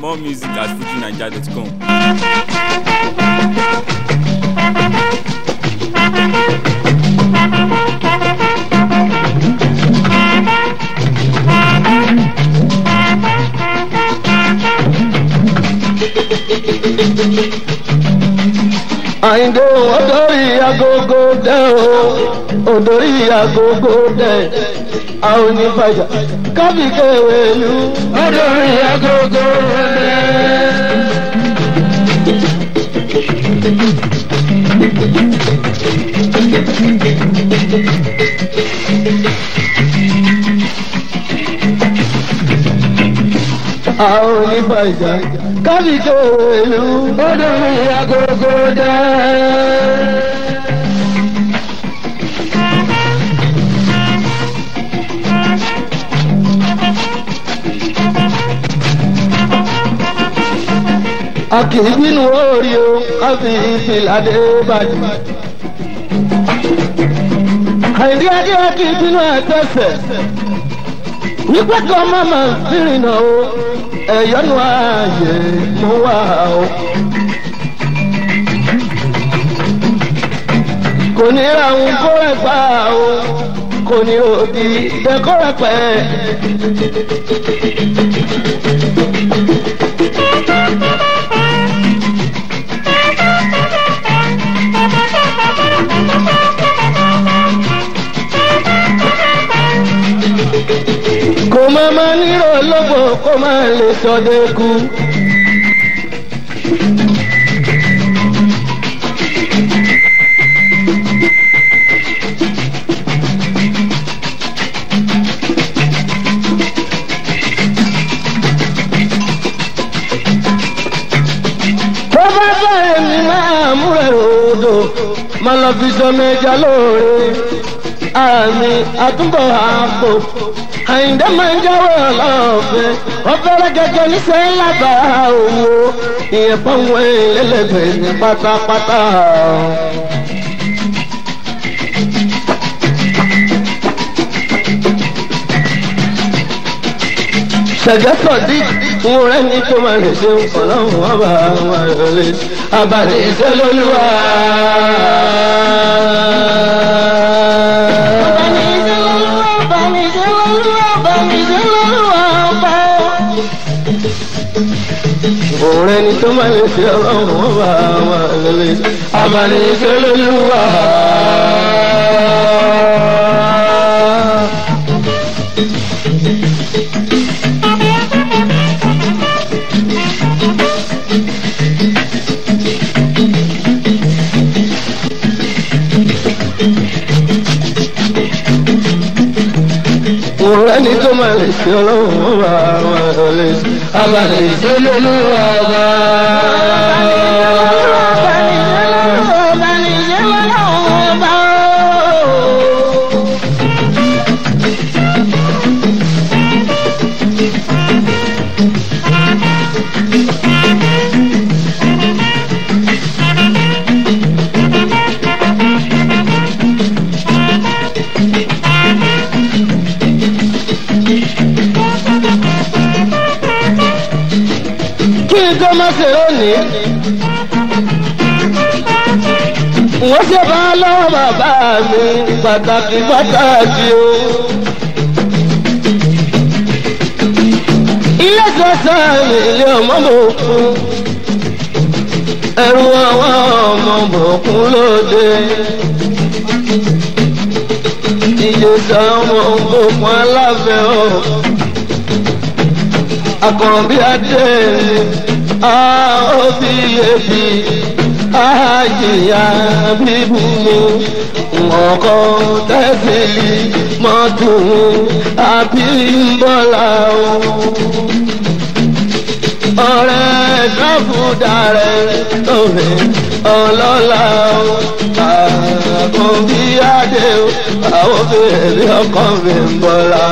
More music at fujinaija.com. àyìndé odori agogo dẹ o odori agogo dẹ a ò ní bàjá kábíkẹ́ wẹ̀lú odori agogo dẹ. a ò ní bàjá kábíkẹ́ wẹ̀lú odori agogo dẹ. a kì í bínú orí o ká fi ìfìlàdé bàjẹ́. àìrí adé a kì í bínú ẹ̀tẹ́sẹ̀. wípé kí ọmọ máa ń fìrìnà o ẹ̀yọ́nù ààyè mú wá o. kò ní ra òun kó rẹ̀ gbà o kò ní òdì dẹ́kọ́ rẹ̀ pẹ́. kò má má nírò lóbò kó má lè sọdẹ kú. tó bá bẹ̀rẹ̀ mi máa múrẹ̀ odò má lọ fi sọmọ ẹja lóore àmì àtúbọ̀ àpò àyìndé máa ń jáwé ọlọ́ọ̀fẹ́ ọ̀fẹ́rẹ́ gẹ́gẹ́ níṣẹ́ lábàá owó ìyẹn pọ́nwé lẹ́lẹ́gbẹ̀ẹ́ ní pátápátá. sẹ̀gẹ́sọ̀dí fún rẹ̀ ní tó máa lè ṣe ọlọ́run ọba àwọn ìrọ̀lẹ́ abalẹ̀ ìṣẹ́ lóluwà. Òrẹ́ ni tó máa lè ṣe ọlọ́run ọba àwọn ìrọ̀lẹ́ abalẹ̀ ìṣẹ́ lóluwà. Òrẹ́ ni tó máa lè ṣe ọlọ́run ọba àwọn ìrọ̀lẹ́ abalẹ̀ ìṣẹ́ lóluwà bá. kí n tó má ṣe lónìí. wọ́n ṣe bá lọ́wọ́ bàbá mi pàtàkì pàtàkì o. ilé sọ́sọ́ mi ilé ọmọ mò kún. ẹrù àwọn ọmọ mò kún lóde. ìjẹsà ọmọ òkun aláfẹ́ o akọ̀rọ̀bí adé àóbí ebi àjìyà bíbú mi ọkọ̀ tẹ́sílì mọ́tò àbímbọ́lá o. ọ̀rẹ́ káfúdà rẹ̀ lóore ọlọ́lá o. àkọ́bí adé o àwọn bèbí ọkọ̀ mi ń bọ́lá.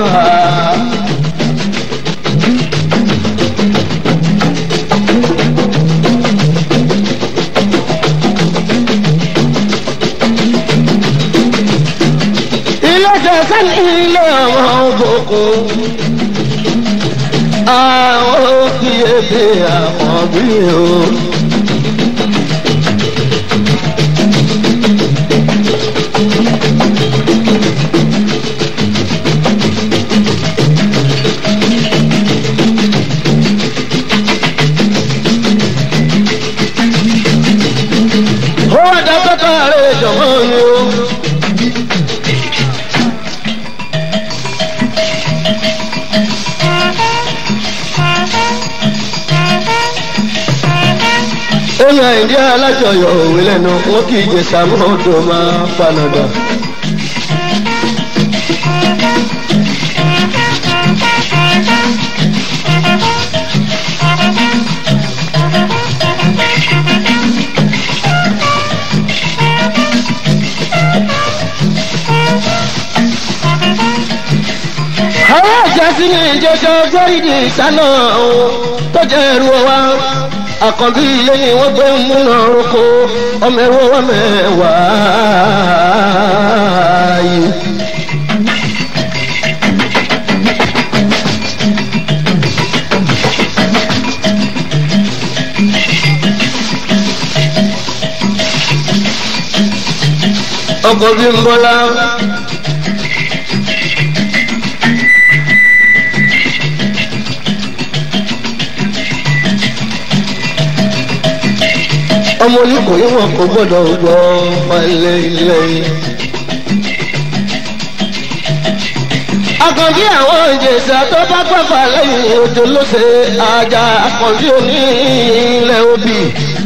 sẹ́ni ilé ọmọ òbòkun. Àwọn òkìyè bèbè àkànbí o. ó wá dá pẹ́pẹ́ rẹ̀ jọ̀mọ́ ni o. èmi àìdí alájọyọ̀ òwe lẹ́nu wọn kì í jẹ sàmúdò máa fanadà. àwọn àjàsí ní ìjẹsọ gbẹ́rìdì sánà tó jẹ́ ẹrú wa àkànbí lẹ́yìn wọ́n gbé múná roko ọmọ ẹ̀rọ wa mẹ́wàá yìí. ọkọ̀ bí ń bọ́lá. ọmọ oníkòyí wọn kò gbọdọ̀ gbọ́ pálẹ̀ ilé. àkànbí àwọn ìjẹsà tó bá pàpà lẹ́yìn òjò ló ṣe àjà àkànbí òní ilẹ̀ òbí.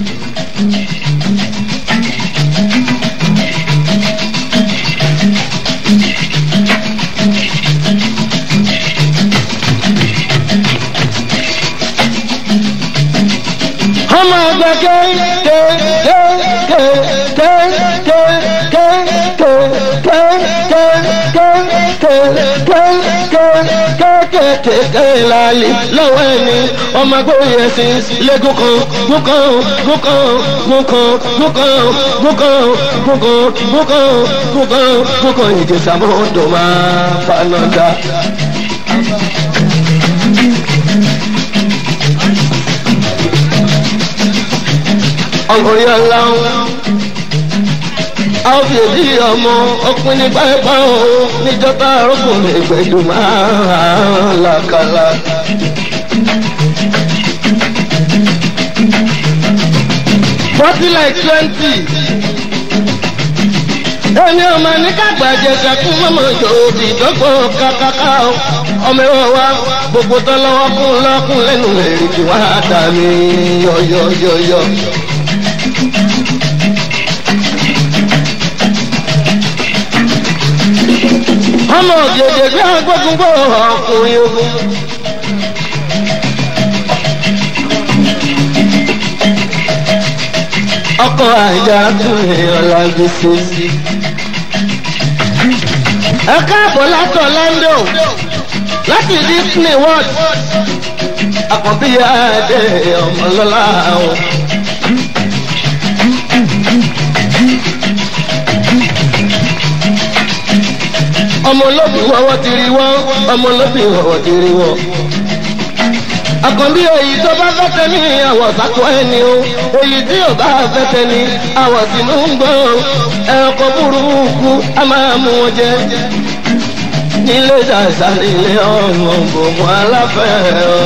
ọmọ ọgbà kéèké kéèké kéèké kéèké kéèké kéèké láàlì lọ́wọ́ ẹni ọmọ agbóyè ẹ̀sìn lẹ́gùn kan gúkan gúkan gúkan gúkan gúkan gúkan gúkan gúkan gúkan ìjẹsàmọ́dọ̀ máa fanọ́dá. ọkùnrin aláwọ̀ àwọn fìdí ọmọ ọkùnrin pàápàá o níjọba arákùnrin ìgbẹ́jọ máa làkàlà. forty like twenty ẹni ọmọ ní kágbàjẹ sẹkún mọmọ yòòbí dọgbọ kàkàkà ọmọ ẹwọ wa gbogbo tọlọwọ kún lọkùn lẹnu èrè tí wàá dà mí yọyọyọyọ. ọmọ ògèdè bí agbógun gbọ́ ọkùnrin ogun. ọkọ̀ àjà tún èèyàn lágbè sí. ẹ káàbọ̀ látọ̀ lando láti disney world àkànbí adé ọmọlọ́lá o. ọmọ olóbì wọ́wọ́ ti rí wọ́n ọmọ olóbì wọ́wọ́ ti rí wọ́n. àkànbí èyí tó bá fẹ́ tẹ́ ní àwọ̀ sákò ẹni o èyí tí ò bá fẹ́ tẹ́ ní àwọ̀ sínú ń gbọ́ ẹ̀kọ́ burúkú a máa mú wọn jẹ. nílé ṣàṣà nílé ọ̀nà gbogbo aláfẹ́ ọ.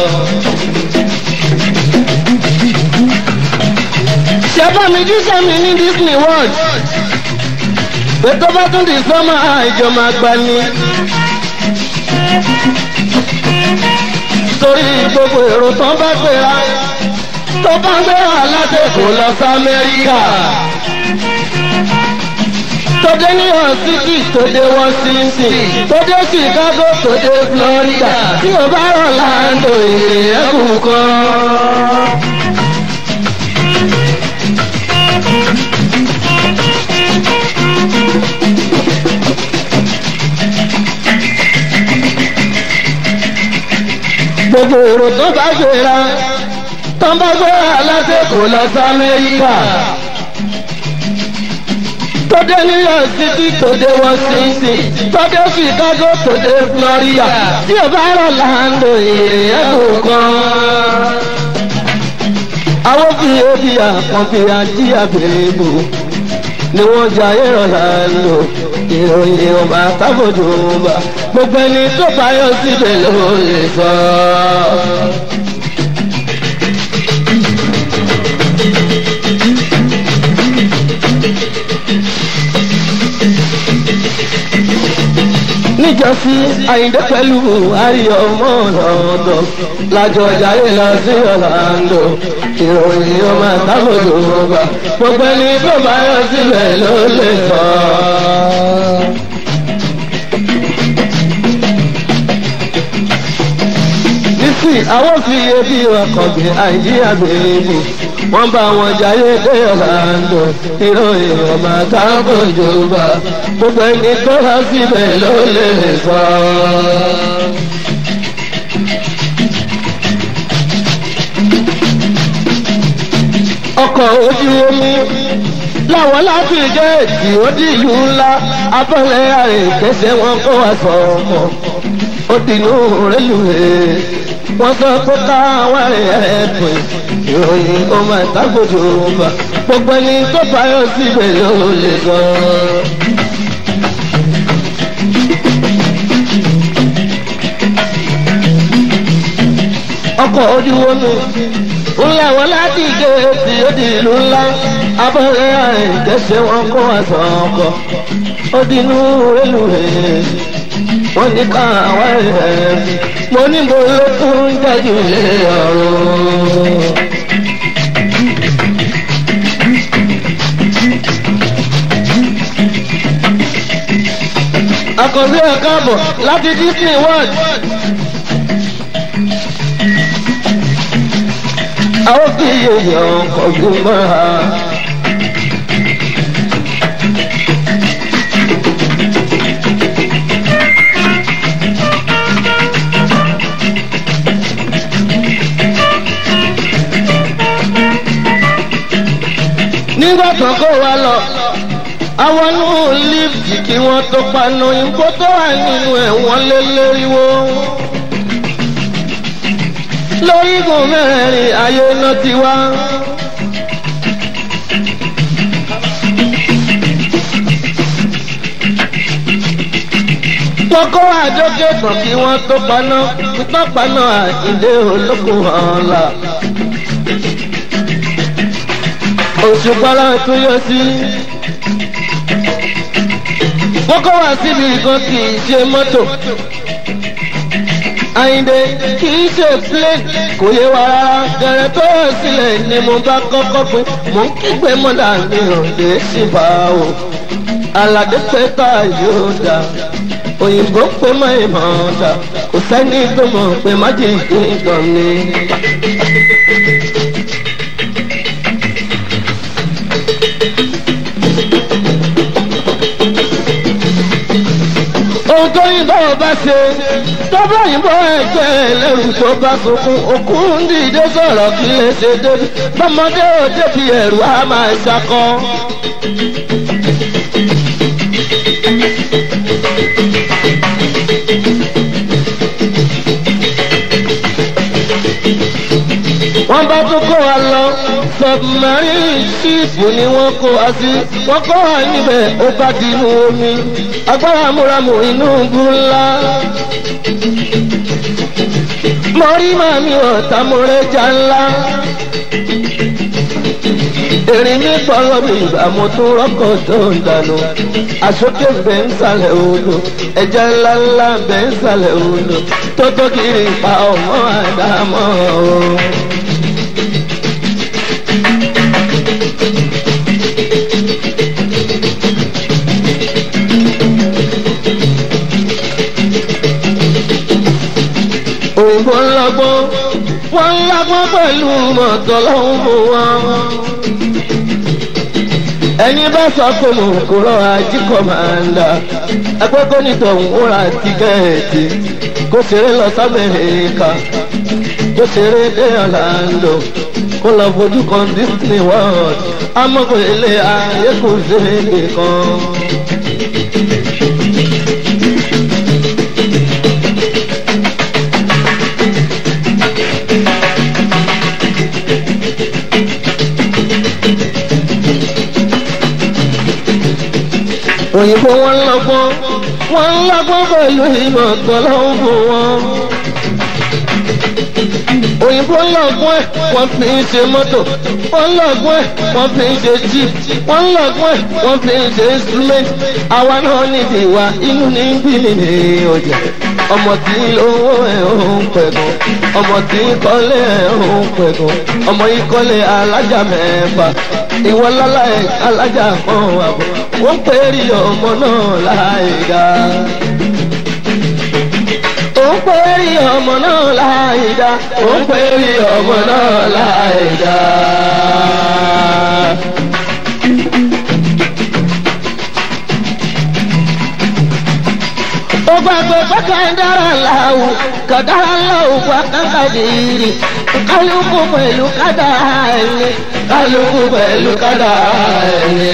ṣẹ́fà mi jíṣẹ́ mi ní disney world ètò bá tún di sọ́mà àìjọ máa gbà ní. torí gbogbo èrò tán bá gbéra tó bá gbéra láti kò lọ sí amẹ́ríkà. Tọ́dé ní ọ̀sìkì tòde Washington, tòde Chicago, tòde Florida, tí o bá rọ̀ láńdò èrè ẹ̀kú kan. gbogbo èrò tó bá gbéra tó bá gbéra lásìkò lọ sí amẹ́ríkà tó dé new york city tó dé washington tó dé chicago tó dé florida tí o bá rọ̀ láńdò èrè ẹ̀kọ́ kan. àwọn fi ebi àkànfi àti àbẹ̀rẹ̀bù ni wọ́n jayé ọ̀la lò ìròyìn ọba tábòdò ọba gbogbo ẹni tó báyọ̀ síbẹ̀ ló lè sọ. níjọ́sí àyíndé pẹ̀lú ayọ̀ ọmọ ọ̀dọ̀ lájọ jayé lọ sí ọ̀làǹdó ìròyìn ọmọ tábòdò ọba gbogbo ẹni tó báyọ̀ síbẹ̀ ló lè sọ. nísì àwọn fi ebi ọkọ̀ gbé àìjíríà bèèrè wọ́n bá wọn jayé dé ọ̀làǹdó ìròyìn ọmọ tábòdò ọba gbogbo ẹni tó wá síbẹ̀ ló lè sọ. ọkọ̀ ojú omi láwọn láti jẹ́ èdè òdì ìlú ńlá abọ́lé àrèkẹ́sẹ̀ wọn kó wá sọ ọmọ ó dìnnú rélùwé wọ́n sọ pé káwọn ẹ̀ẹ́dùn ìròyìn ọmọ ìtàgbòjò ọba gbogbo ẹni tó báyọ̀ síbẹ̀ ló lè sọ. ọkọ̀ ojú omi ńlá wọn láti gé etí odi ìlú ńlá abọ́rẹ́ àìjẹsẹ̀ wọn kó àṣọ ọkọ̀ ó dínú rélùwé wọ́n ní ká àwọn ẹ̀ mo ní mo ló tún jáde lé ọ̀run. akọ̀wé ẹ̀ka bọ̀ láti disney world. àwọn fi èèyàn kọ̀gbìn mọ́ra. nígbà kan kó wa lọ àwọn inú lífì kí wọ́n tó panu ìgbó tó wà nínú ẹ̀ wọ́n lé léríwó lórígun mẹ́rin ayé náà ti wá. wọ́n kó àjọké tán kí wọ́n tó paná tó paná àìdè olókùn ọ̀la. oṣù pálá tó yọ sí. wọ́n kó wá síbi kan kì í ṣe mọ́tò. Àyìndé kì í ṣe plane kò yé wa rárá gẹ̀rẹ́ tó yẹ sílẹ̀ ni mo bá kọ́kọ́ pé mò ń kígbe mọ́dà mi ò lè sí bá o. Àlàdé pé ká yóò dà òyìnbó pé má ìmọ̀ dà kò sẹ́ni tó mọ̀ pé má jì ìgbọ̀n ni. ohun tó yìnbọn bá ṣe tọ́bọ̀ yìnbọn ẹgbẹ́ ẹlẹ́rù tó bá sunkún òkú ń dìde sọ̀rọ̀ kí lè ṣe débi bọ́mọdé ò débi ẹ̀rù á máa ṣakọ. wọ́n bá tún kó wa lọ submarine ship ni wọ́n kó wa sí wọ́n kó wa níbẹ̀ ó bá di inú omi agbára múramù inú ńlá. mo rí màmí ọ̀tá mo rẹ́jà ńlá. Erin mi gbọ́dọ̀ mi ìgbà mo tún rọ́kọ̀ tó ń dànù. Àsókè bẹ́ ń sàlẹ̀ odò, ẹja ńlá ńlá bẹ́ ń sàlẹ̀ odò. Tó tó kiri pa ọmọ àdámọ́ o. òyìnbó ńlọgbọ́n wọ́n ńlágbọ́n pẹ̀lú mọ̀tọ́ lọ́hùn fún wọn. ẹni bá sọ pé mò ń kúrò ajíkọ̀ máa ń dà ẹgbẹ́ kó nítòhún ó ra tíkẹ́ẹ̀tì kó ṣeré lọ sábẹ́ẹ̀ká kó ṣeré dé ọ̀làǹdó kó lọ fojú kan disney world amọ̀kò ilé ayé kò ṣe é nìkan. òyìnbó wọn lọ́gbọ́n wọn lọ́gbọ́n pẹ̀lú ìmọ̀ tọ́lọ́hún fún wọn. òyìnbó lọ́gbọ́n ẹ̀ wọ́n fi ń ṣe mọ́tò wọ́n lọ́gbọ́n ẹ̀ wọ́n fi ń ṣe jeep wọ́n lọ́gbọ́n ẹ̀ wọ́n fi ń ṣe instrument àwa náà nídìí wa inú ní bí nìyí ọjà ọmọ tí owó ẹ̀ ń pẹ̀gàn ọmọ tí kọ́lé ẹ̀ ń pẹ̀gàn ọmọ yìí kọ́lé alájà mẹ́fà ìwọ lọ́la ẹ̀ alájà kan àbọ̀ wọ́n pè é rí ọmọ náà láì dá. ó ń pè é rí ọmọ náà láì dá. ó ń pè é rí ọmọ náà láì dá. ó gbàgbé pẹ́kẹ́ dára láwù kàdára láwù wá kákàdìrì kálukú pẹ̀lú kádàá ẹni kálukú pẹ̀lú kádàá ẹni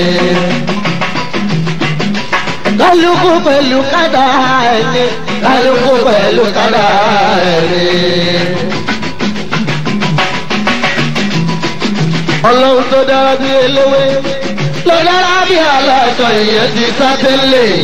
kálukú pẹ̀lú kádà ẹni kálukú pẹ̀lú kádà ẹni. ọlọ́run tó dára bí eléwé ló dára bí aláṣọ ìyẹn ti sá tẹ́lẹ̀.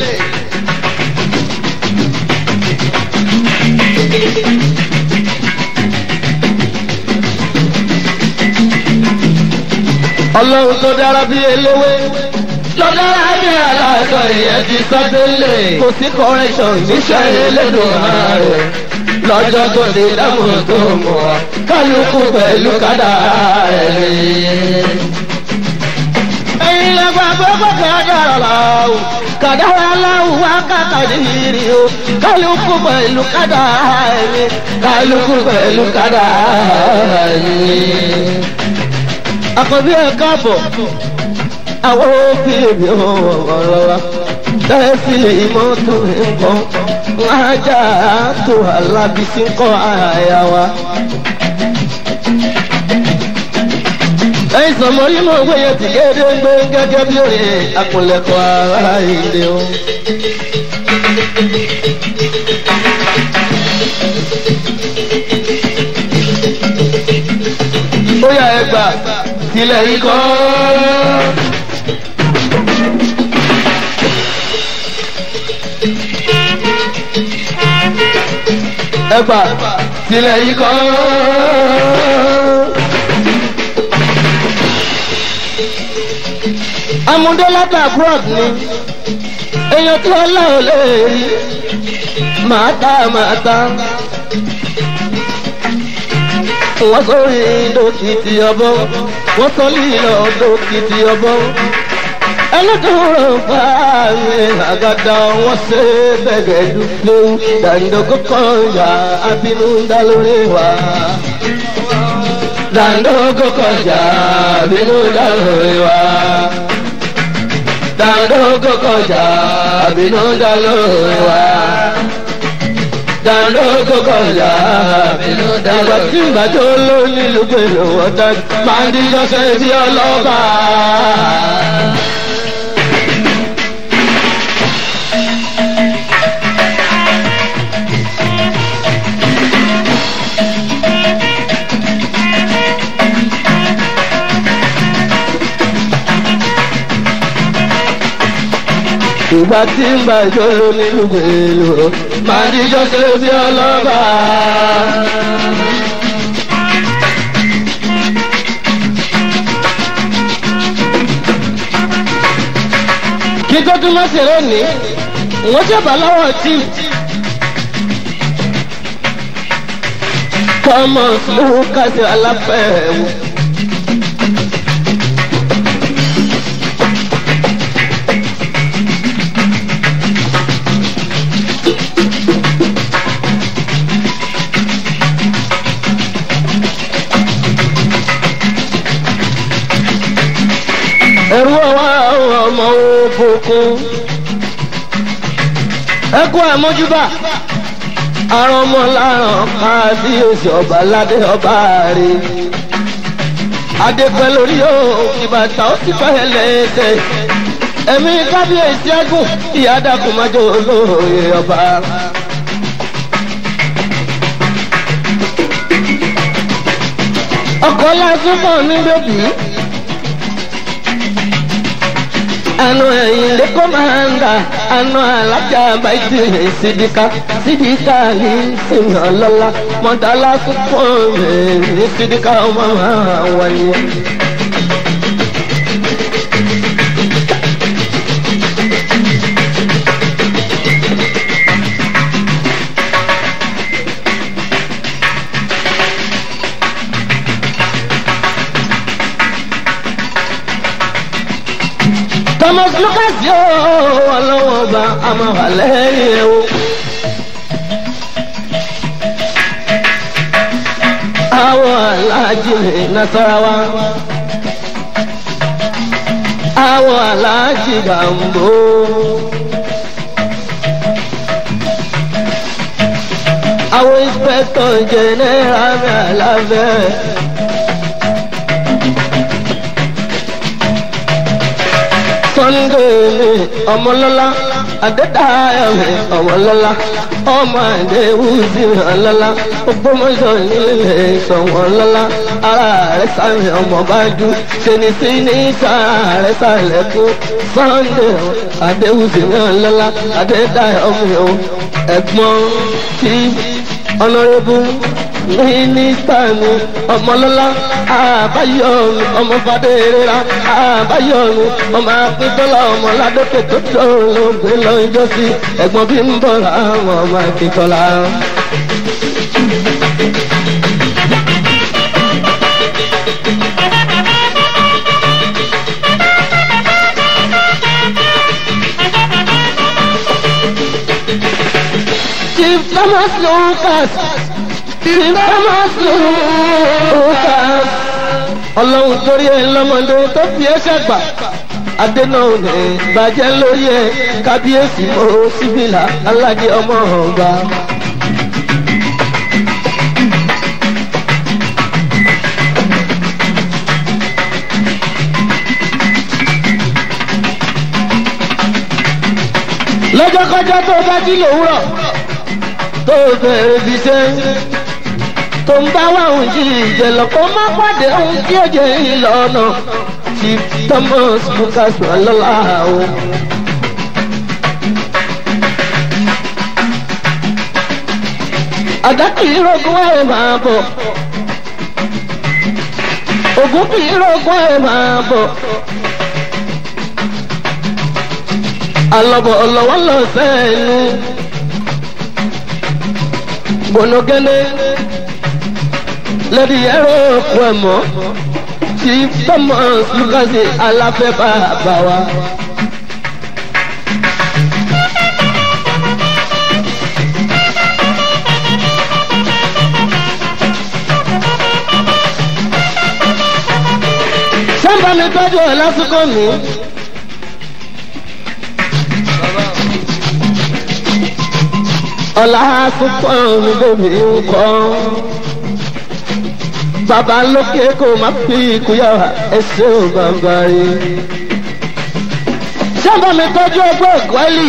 ọlọ́run tó dára bí eléwé lọ́dọ̀ ayé aláṣọ ìyẹn ti sọ́dẹ́lẹ̀. kò sí correction níṣẹ́ elédùn ààrẹ lọ́jọ́ tó ti dáhùn tó mọ̀ wá kálukú pẹ̀lú kádà ẹ̀. ẹ̀yin lẹ́gbà gbogbo kádàrà láwù kádàrà láwù wá kàkàdìrì o kálukú pẹ̀lú kádà ẹ̀ kálukú pẹ̀lú kádà ẹ̀. àkọ́bí ẹ̀ káàbọ̀ àwọn òbí mi ò wọ̀rọ̀ wa bẹ́ẹ̀ sì mọ́tò nǹkan ajá tó alábísí kọ́ àyà wa. ẹ̀yin sọ̀mọ́ yìí mọ̀ wé yẹn ti gédé ń gbé gẹ́gẹ́ bí òye àpòlẹ̀kọ̀ ara ìdè o. ó yà ẹ gbà tilẹ̀ yìí kọ́. ẹgbà tilẹ̀ yìí kọ́. amúdélátà abroad ni èèyàn tí ọlá ò lè rí màá tá màá tá. wọ́n sórí dókítì ọbọ̀ wọ́n sọ lílọ dókítì ọbọ̀ ẹlẹ́dùnrún fàáyé àgàdà wọn ṣe bẹ̀gẹ̀ dúpẹ́ dàńdógó kọjá abínú dá lórí wa. dàńdógó kọjá abínú dá lórí wa. dàńdógó kọjá abínú dá lórí wa. dàńdógó kọjá abínú dá lórí wa. ìgbà tí ìgbàjọ́ ló nílùú pẹ̀lú ọ̀dà máa ń díjọ́ sẹ́yìn sí ọlọ́ba. ìgbà tí ń bá ìṣòro nínú gbèlò máa díjọ́ ṣe sí ọlọ́ba. kí tó tún mọ́sẹ̀ lónìí wọ́n ṣẹ̀bà lọ́wọ́ tí. thomas lucas aláfẹ́wò. ẹrú ọwọ́ àwọn ọmọ òkùnkùn ẹkú àmójúbà àrùn ọmọ láràn káàdì oṣù ọba ládé ọba rè adépẹ́ lórí òkè bàtà ó ti fẹ́ lẹ́sẹ̀ ẹ̀mí kábíyèsí ẹ̀gùn ìyá dàkú májò olóòye ọba. ọkọ̀ lásán mọ̀ ní bèbí. anu ẹyin lẹkọ máa ń ga anu alájà báyìí sídìkà sídìkà ní sinmi ọlọlá mọdàlá kúkọ rẹ ní sídìkà ọmọ máa wáyé. thomas lucas yóò ọlọ́wọ́ bá a máa wà lẹ́yìn ẹ̀ o. àwọn aláàjì ní nasarawa àwọn aláàjì gàmbó. àwọn inspector general mi àlàbẹ̀. sunday mi ọmọlọ́lá adédáyọ̀ mi ọmọlọ́lá ọmọ àdéhùsì ọlọ́lá ògbómọ̀ṣọ́ nílé ìṣọ̀wọ́lọ́lá ara rẹ̀ sáré ọmọ bájú ṣeni sí ní sára rẹ̀ sáré kú sunday adéhùsì ọlọ́lá adédáyọ̀ mi ò ẹ̀gbọ́n tí ọ̀nàrẹ́bù mínísítà mi ọmọlọ́lá àbáyọ̀mí ọmọ fàdérera àbáyọ̀mí ọmọ akíntọ́lá ọmọ ládókè tó tó lóògbé lọ́jọ́ sí ẹ̀gbọ́n bí ń bọ̀ láwọn ọmọ akíntọ́lá. Chief Thomas Lucas Chief Thomas Lucas ọlọ́run torí ẹ lọ́mọdé tó fi ẹ́ ṣàgbà adéná òní bàjẹ́ lórí ẹ kábíyèsí mọ́ síbìlà aládé ọmọ ọba. lọ́jọ́ kọjá tó bá jí lòwúrọ̀ tó bẹ̀rẹ̀ bí sẹ́yìn tó ń bá wà ń jí ìjẹ̀lọ̀ kó má pàdé ohun tí ó jẹ́ ìlọ́nà tí thomas lucas wà lọ́la o. àdá kì í rògùn ẹ̀ máa bọ̀ ògùn kì í rògùn ẹ̀ máa bọ̀. alọ́bọ̀ ọlọ́wọ́ lọ sẹ́nu gbọ̀nọ́gẹ́lẹ́ lẹ́dí ẹ̀rọ òkú ẹ̀ mọ́ tí thomas lucas aláfẹ́ bá bá wa. sábà mi tọ́jú ẹ̀ lásìkò mi. ọ̀la púpọ̀ mi bèbí ń kọ́. Bàbá lókè kò má fi ìkúyà ẹsẹ̀ ò bàbá rí. Sábà mi tọ́jú ọgbẹ́ ìkọ́lì.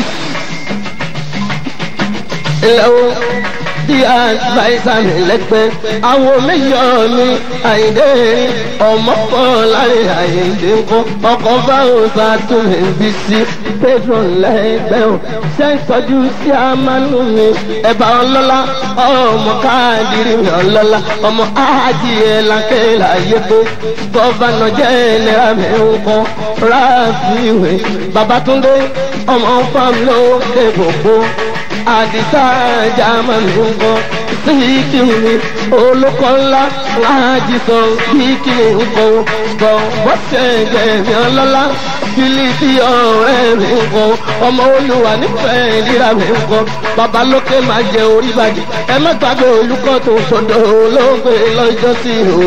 Ilẹ̀ o bí àìsà mi lẹ́gbẹ́. Àwọn méjọ mi àyíndé ọmọ pọ̀ láàrin àyíndé ńkọ́. Ọkọ̀ bá òòsà tún mi bí sí. Pedro lẹ́gbẹ́ o. Ṣé ìtọ́jú sí àmánú mi? Ẹ̀bà ọlọ́lá ọmọ káàdìrí mi ọlọ́lá. Ọmọ ájìyẹ lákẹ́ láyé pé. Gọ́vánà jẹ́ ìlera mi ńkọ́. Ráàfíìwé Babatunde ọmọ fáwọn lókè gbogbo àdìsá jàmá mi ń kọ́ síkì mi olùkọ́ ńlá láàjì sọ síkì mi ń kọ́ bọ̀ bọ́sẹ̀ jẹ̀mí ọlọ́lá fílípì ọ̀rẹ́ mi ń kọ́ ọmọ olùwà nífẹ̀ẹ́ ìlera mi ń kọ́ bàbá lókè máa jẹ orí bàjẹ́ ẹ má gbàgbé olùkọ́ tó sọ̀dọ̀ olóògbé lọ́jọ́ sí o.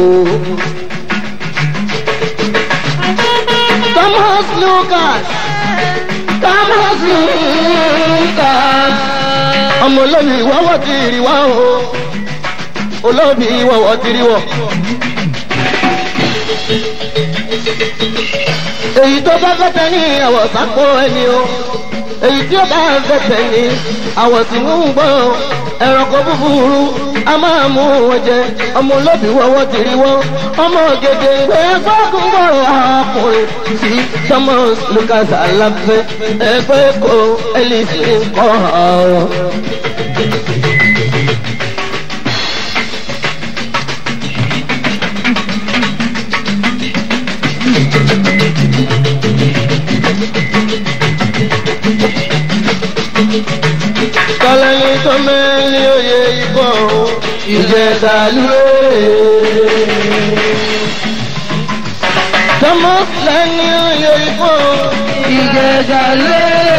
Thomas Lucas Thomas Lucas ọmọ olóbi ìwọ́wọ́ ti rí wá o olóbi ìwọ́wọ́ ti rí wọ́. èyí tó bá fẹ́tẹ̀ ní àwọ̀ sápò ẹni o èyí tí ó bá fẹ́tẹ̀ ní àwọ̀ tí ń gbọ́ ẹranko búburú a máa mú wọn jẹ ọmọ olóbì wọ́wọ́ tìrí wọ́n ọmọ ògèdè ìgbé gbọ́kùn gbọ́rọ̀ ọkùnrin sí thomas lucas aláfẹ́ ẹgbẹ́ kó elisi kọ́ ọ̀rọ̀. kọ́lẹ́ni tó mẹ́rin oyè ikọ̀ ìjẹta lóore. tọmọ lẹ́ni oyè ikọ̀ ìjẹta lóore.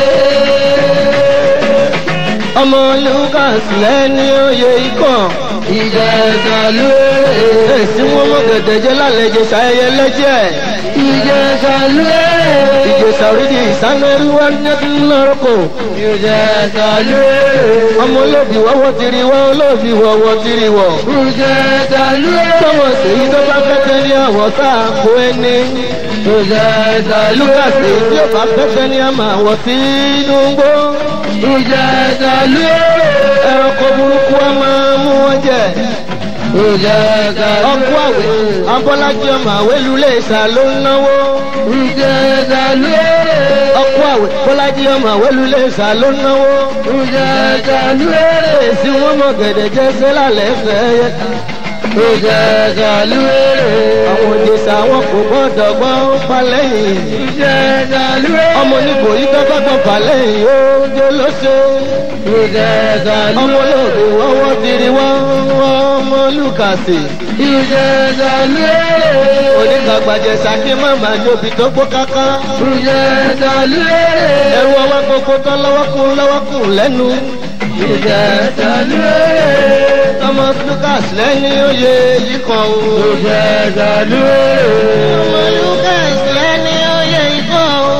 ọmọ lucas lẹ́ni oyè ikọ̀ ìjẹta lóore. èsì wọn mọ gẹ̀dẹ̀jẹ̀ lálejò ṣayẹyẹ lẹ́jẹ̀. ìjẹta lóore. ìjẹsà orídìí ìsánẹ́rú wá ní ẹkún lọ́rọ́kọ̀. ìjẹta lóore. ọmọ olóòbí wọ́wọ́ tiri wọ́ olóòbí wọ́wọ́ tiri wọ́. ìjẹta lóore. tọmọ sèyí tó bá fẹ́ tẹ́ ní àwọ̀ tá a kó ẹni. ìjẹta lóore. lucas èyí tí ó bá fẹ́ tẹ́ ní àmà àwọ̀ sínú gbó. ìjẹta lóore. ẹranko burúkú a máa mú wọn jẹ ọkọ àwẹ abọ́lájí ọmọ àwẹ lulẹ̀ ìsà ló ń náwó. ọkọ àwẹ bọ́lájí ọmọ àwẹ lulẹ̀ ìsà ló ń náwó. èsì wọn mọ gẹ̀dẹ̀ jẹ́ sẹ́lá lẹ́fẹ̀ẹ́ yẹ. àwọn òjèṣà wọn kò gbọ́dọ̀ gbọ́ palẹ́yìn. ọmọ onígbò yìí tọ́gbọ́ gbọ́ palẹ́yìn ó jẹ́ lóṣè. ọmọ olóògbé wọ́wọ́ tiri wọ́n ọmọ lùkàsì. onígbàgbàjẹ sàkí màmá jóbi tó gbó káká. ẹrù ọwọ́ gbogbo tán lọ́wọ́kùn lọ́wọ́kùn lẹ́nu. thomas lucas lẹ́ni oyè yìí kan o. ọmọ lucas lẹ́ni oyè yìí kan o.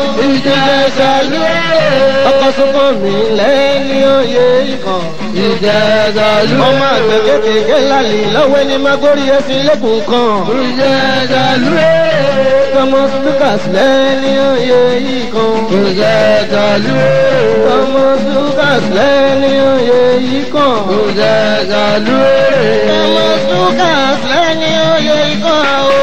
ọkọ̀ sọ́kọ̀ mi lẹ́ni oyè yìí kan. ọmọ àgbẹ̀ kékeré lálẹ́ lọ́wọ́ ẹni máa gbórí ẹsìn lẹ́kùn kan. thomas lucas lẹ́ni oyè yìí kan. thomas lucas lẹ́ni oyè yìí kan. thomas lucas lẹ́ni oyè yìí kan o.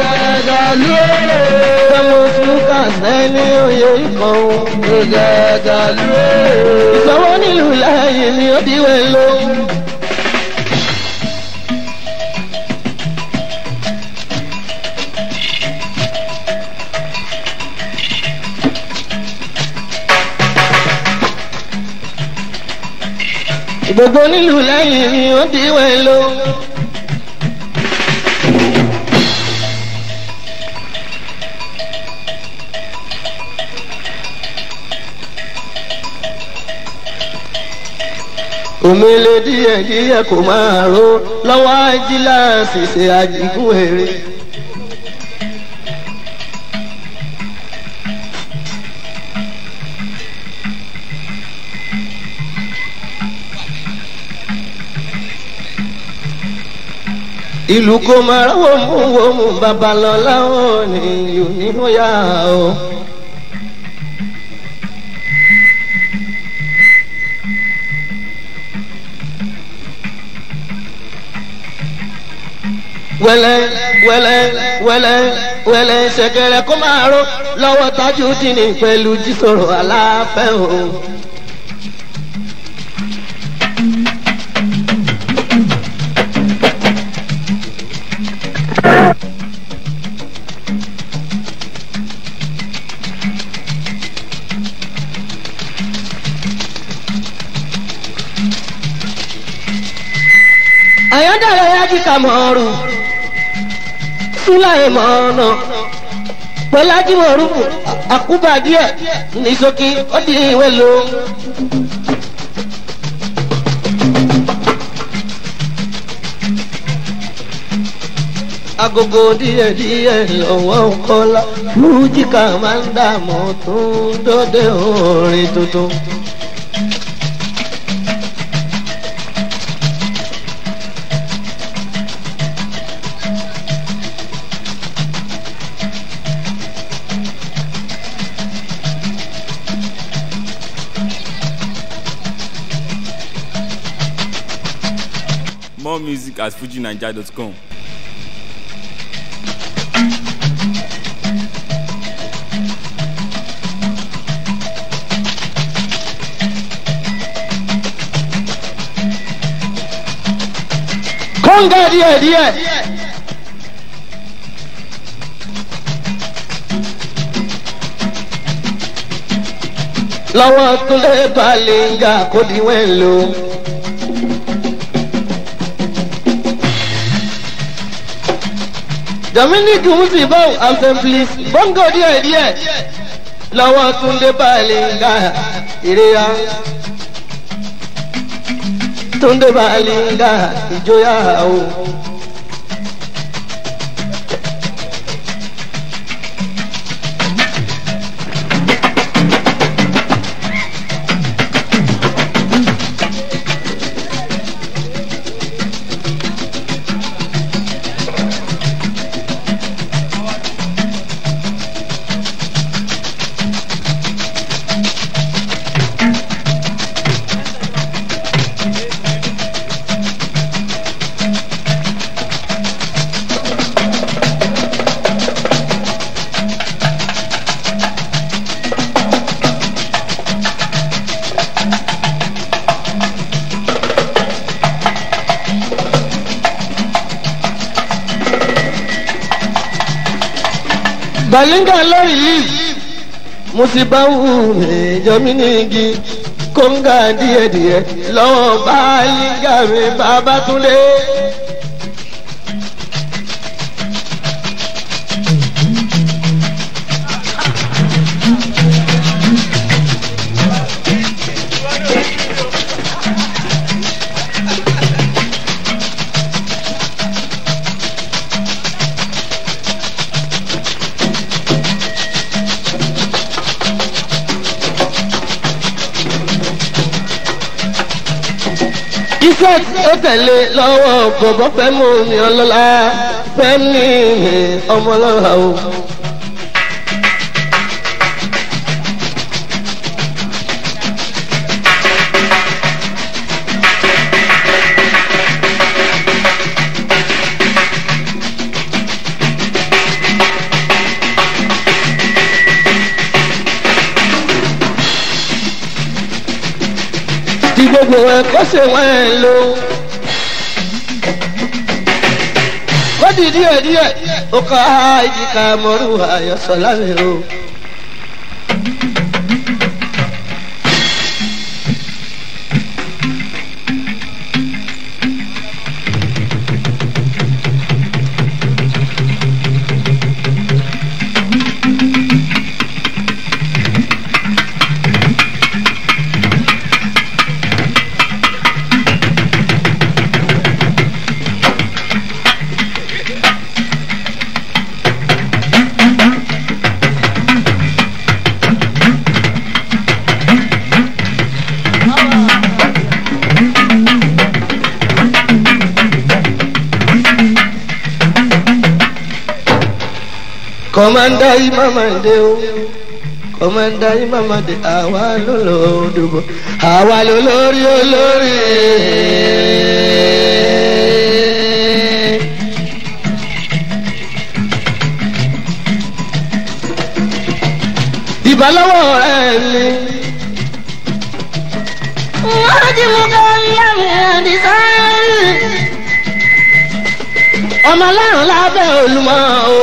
thomas lucas lẹ́ni oyè yìí kan o. ìsọwọ́ nílùú láàyè ni ó di wẹ̀ ló. gbogbo nílùú lẹ́yìn ni ó di wẹ̀ ló. òmìnira díẹ̀ díẹ̀ kò máa ró lọ́wọ́ ajíláàsì ṣe àjìgún èrè. ìlú kò máa rọ́wọ́ mú wọ́mú babalọ́lá ò ní ìlú nínú yá o. wẹlẹ wẹlẹ wẹlẹ wẹlẹ ṣẹkẹrẹ kó máa ró lọ́wọ́ tájú tì ní pẹ̀lú jísòrò aláfẹ́ o. àyọ̀dàrẹ̀ yájú ká mọ̀ ọ́rùn fúláì mọ̀ ọ́nà pẹ̀lájú ọ̀rùn àkúbà díẹ̀ ní sókè ó di ìwé lò. agogo díẹ̀ díẹ̀ lọ́wọ́ kọ́lá fújìkà máa ń dààmú tún dọ́dẹ orin tuntun. music at fujinaija.com. kọ́ńgà díẹ̀ díẹ̀. lọ́wọ́ túnlé balẹ̀ngà kò díwẹ̀ lò. dominic musibo assembly bongo díẹ̀ díẹ̀ lọ́wọ́ túnlé balẹ̀ngà ìrẹ́yà túnde balẹ̀ngà ìjọyà o. balinga lórí yìí musibawu jọmínìgì kóńgà díẹdíẹ lọ́wọ́ balinga mi babatunde. iṣẹ́ ó tẹ̀lé lọ́wọ́ bọ̀bọ̀ fẹ́ mú mi ọlọ́lá fẹ́ ní ọmọlọ́ra o. tí gbogbo ẹ kó ṣe wọ́n ẹ lò. ó di díẹ̀ díẹ̀ ó ká ìjìká mọ́rú àyọ̀sọ̀ lámì o. kọ́mándà ìmàmàdé o kọ́mándà ìmàmàdé àwa ló lò ó dùbò àwa ló lórí olórí. ìbálòwò ẹ̀ ni. wọ́n ti mú kọ́ yàrá àdìsáyé. ọmọ aláàrùn lábẹ́ olùmọ̀ o.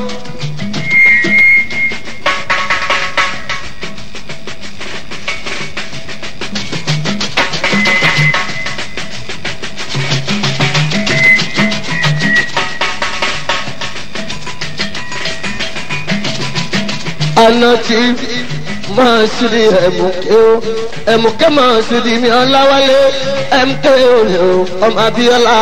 àná tí máa ṣírí ẹ̀mùké o ẹ̀mùké máa ṣírí mi ọláwálé mk òní o ọmọ abíọ́lá.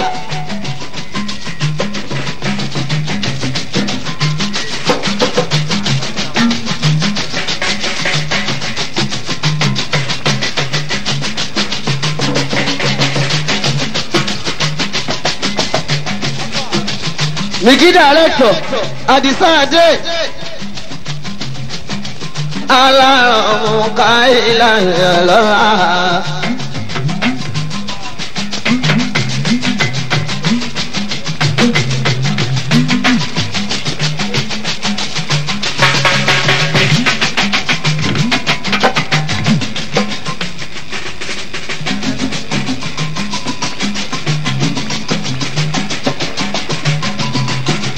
Miki director Adisa Ade alárùn káyìlá lọ́wọ́.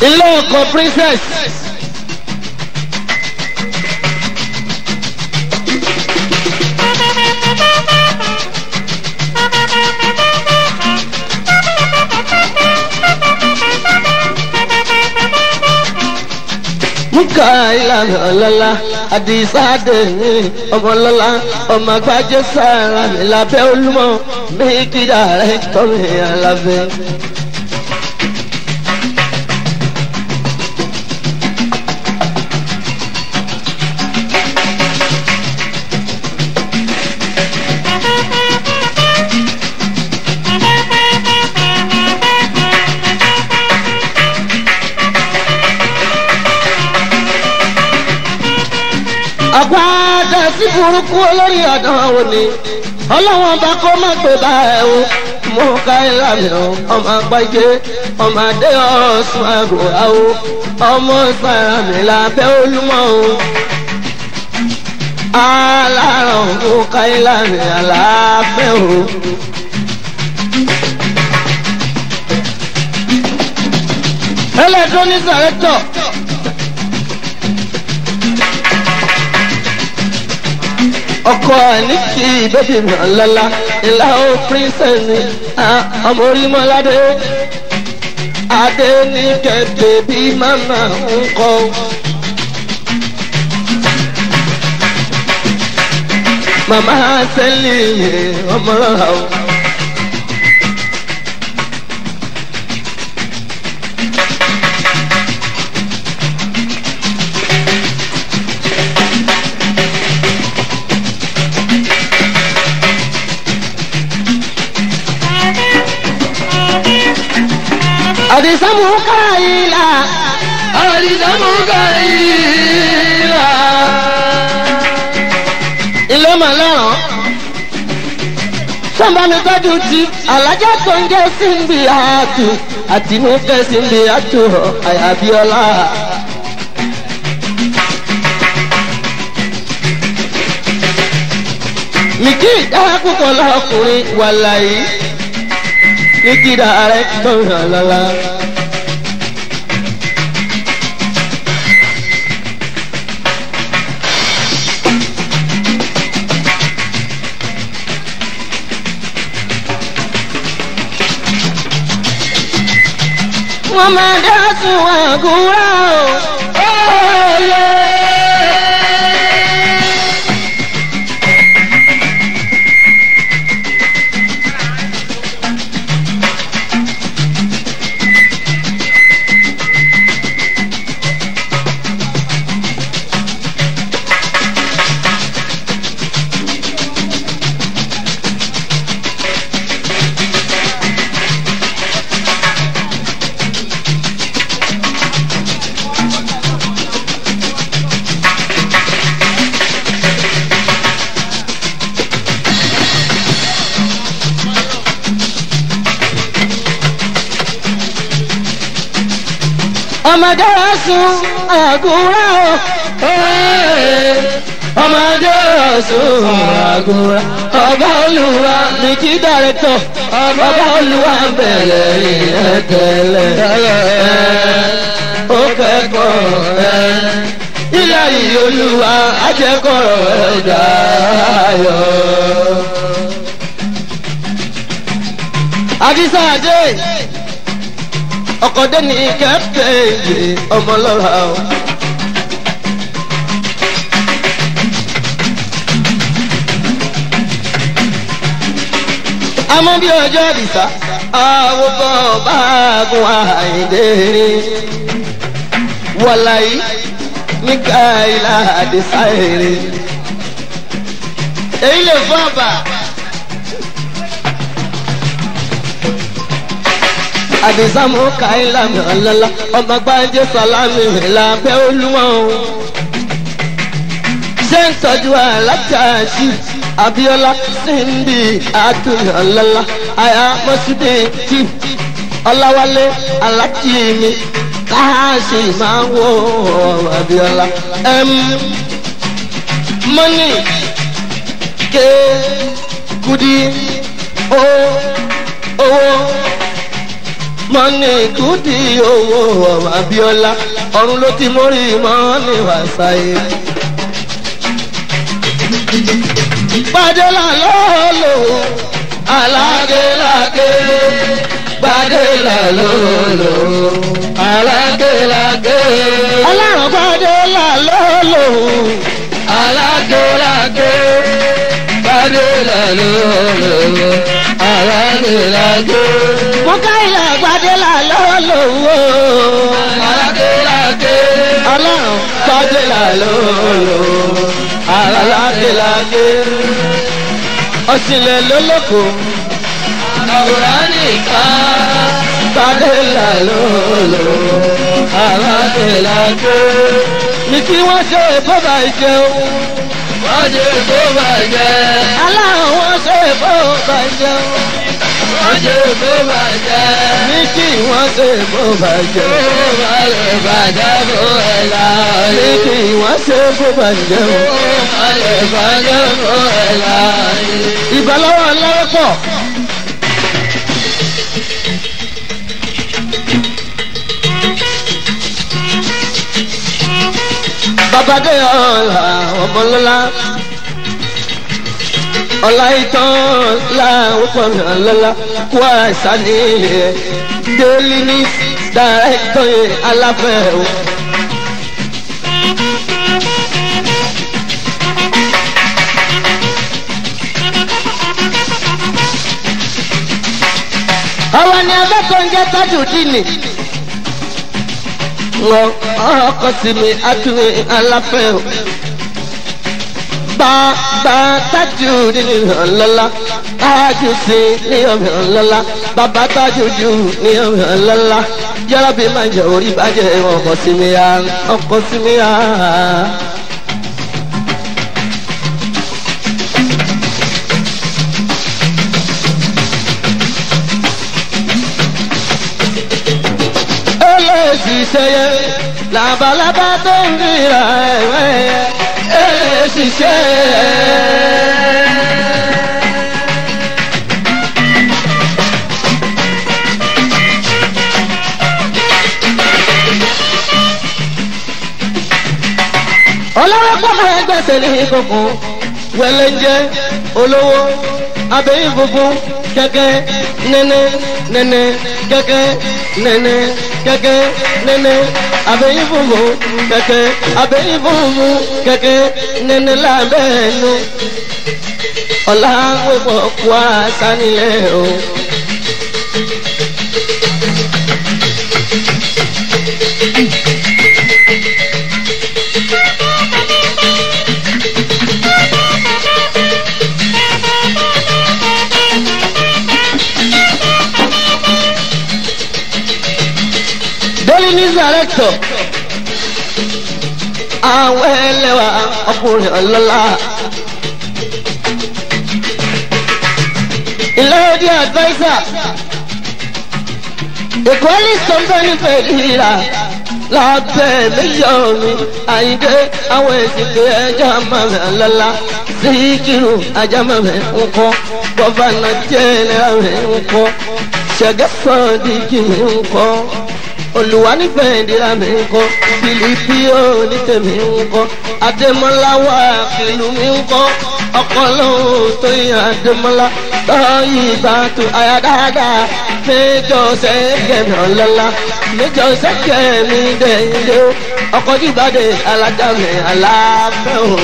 ilé ọkọ̀ princess. muka ìlànà ọlọ́lá àdìsá dèmí ọmọlọ́lá ọmọ àgbájé sára mi lábẹ́ olúmọ méjì dàrẹ́ tọ́mi alábẹ́. àpáàdà sí burúkú olórí ọ̀dàn òní ọlọ́wọ́n bá kó má gbé bá ẹ o mú ká ìlànà ọmọ àgbájé ọmọ adé ọ̀sùn àgùrà o ọmọ sàràmì lábẹ́ olúmọ o aláràn mú ká ìlànà àlàáfẹ́ o. electronic director. ọkọ ní kí bébí mi ọlọ́lá ìlà ó princess ni ọmọ orímọ́ládé adé ní kẹ̀kẹ́ bí màmá ń kọ́. màmá sẹ́lì ọmọ rọra o. àdìsámù káyìlá àdìsámù káyìlá. ilé màlẹ́ràn sọ́nbàmí tọ́jú ti alájà tó ń jẹ́ síbi àtù àtinúkẹ́ síbi àtù àyàbíọ́lá. mìkì ìdára púpọ̀ lọ́kùnrin wàlàyé ní kíra rẹ̀ gbọ̀ngàn lọ́la. wọ́n máa dá sun àgúrà o. ọmọdé ọ̀sùn àgùrà o. ọmọdé ọ̀sùn àgùrà ọba olùwà ní kí dàrẹ́tọ̀ ọba olùwà bẹ̀rẹ̀ ìrẹ́tẹ̀lẹ̀ ó kẹ́kọ̀ọ́ ẹ̀ ilé yìí olùwà ajẹ́kọ̀ọ́ ẹ̀dá ayọ̀. àdìsá àdé ọkọ̀dé ní kẹ́pẹ́ ìyè ọmọlọ́ra o. àmọ́ bí ọjọ́ àdìsá àwọn kan bá gun àìdè wọ̀láyé nígbà ilá àdìsá èrè. èyí lè fọ́ àbà. àdìsámù káyìlá mi ọ̀lọ́lá ọmọ gbájé sálámì lábẹ́ olúmọ̀ o. ṣé ń tọ́jú alájàṣì abiola síndì àtúnyẹ ọ̀lọ́lá àyà mọ́sídé tí ọláwálé alájì mi káàsì máa ń wọ abiola. mọ́nì ké kudi ó owó mọ́nì kùdì owó ọmọ abiola ọ̀run ló ti mórí mọ́nì wàsáyé. gbadela lọ́lọ́ alágélágé gbadela lọ́lọ́ alágélágé. ọlọ́run gbadela lọ́lọ́ alágélágé gbadela lọ́lọ́ alágélágé. Mukaila Gbadela lọ́lọ́wọ́. alágélágé. ọlọ́run gbadela lọ́lọ́ alágélágé. ọ̀sìnlẹ̀ lólókò. àwòrán nìkan. gbadela lọ́lọ́ alágélágé. ní kí wọ́n ṣe bọ́bà ìjẹun. wọ́n ṣe bọ́bà jẹ́. aláwọ̀ wọ́n ṣe bọ́bà jẹun wọ́n ṣe bó bàjẹ́. ní kí wọ́n ṣe bó bàjẹ́. bó bá lè bàjẹ́ bó ẹ̀ la. ní kí wọ́n ṣe bó bàjẹ́. bó bá lè bàjẹ́ bó ẹ̀ la. ìbálòwò lọ́wọ́ pọ̀. babadé ọ̀la ọmọlọ́lá ọ̀la ìtàn láwọn pọ̀nà lọ́la kó àìsàn ní ilẹ̀ daily news director aláfẹ́ o. àwọn ni abẹ́kọ̀ ń jẹ́ tájù dínì. wọ́n ọkọ̀ sí mi àtúnwé aláfẹ́ o bàbá tájú nínú ọ̀lọ́lá tájú sí ní ọmọ ọ̀lọ́lá bàbá tájú jù ní ọmọ ọ̀lọ́lá yàrá bí máa jẹ orí bàjẹ́ ọkọ̀ sí mi ya ọkọ̀ sí mi ya. eléyìí sẹyẹ làbàlábà tó ń ríra ẹ̀wẹ̀ eléyìí sẹyẹ. ọlọ́wọ́ pọ́nmọ́ ẹgbẹ́sẹ̀ ní kókó wẹlé jẹ́ olówó abẹ́yìn funfun kẹ́kẹ́ nẹ́nẹ́ nẹ́nẹ́ kẹ́kẹ́ nẹ́nẹ́ kẹ́kẹ́ nẹ́nẹ́ abẹ́yìn funfun kẹ́kẹ́ abẹ́yìn funfun kẹ́kẹ́ nẹ́nẹ́ lábẹ́ẹ̀nu ọ̀la wípọ̀ kú àṣà nílẹ̀ o. daily news director àwọn ẹlẹ́wà ọkùnrin ọlọ́lá ìlẹ́yọ̀dí advisor equalist company fẹ̀lìlà lábẹ́ mílíọ̀nù àyíké àwọn èsìkè ẹja mọ̀mẹ́ ọlọ́lá síkírù ajá mọ̀mẹ́ ńkọ́ gọ́fànà jẹ́nẹ́rà mẹ́ ńkọ́ ṣẹ̀gẹ́sọ̀dì kìí ńkọ́ olùwà nífẹ̀ẹ́ ìdíra mi ń kọ́ fìlípì ó ní tèmi ń kọ́ adémọ́lá wà kìlú mi ń kọ́ ọkọlọ́hún tó yẹ adémọ́lá tọ́yì ìbátu àyàdáadáa méjọ sẹ́kẹ̀mí ọ̀lọ́lá méjọ sẹ́kẹ̀mí dẹ̀yìndé ọkọ̀ jíbádé alájà mi aláfẹ́ o.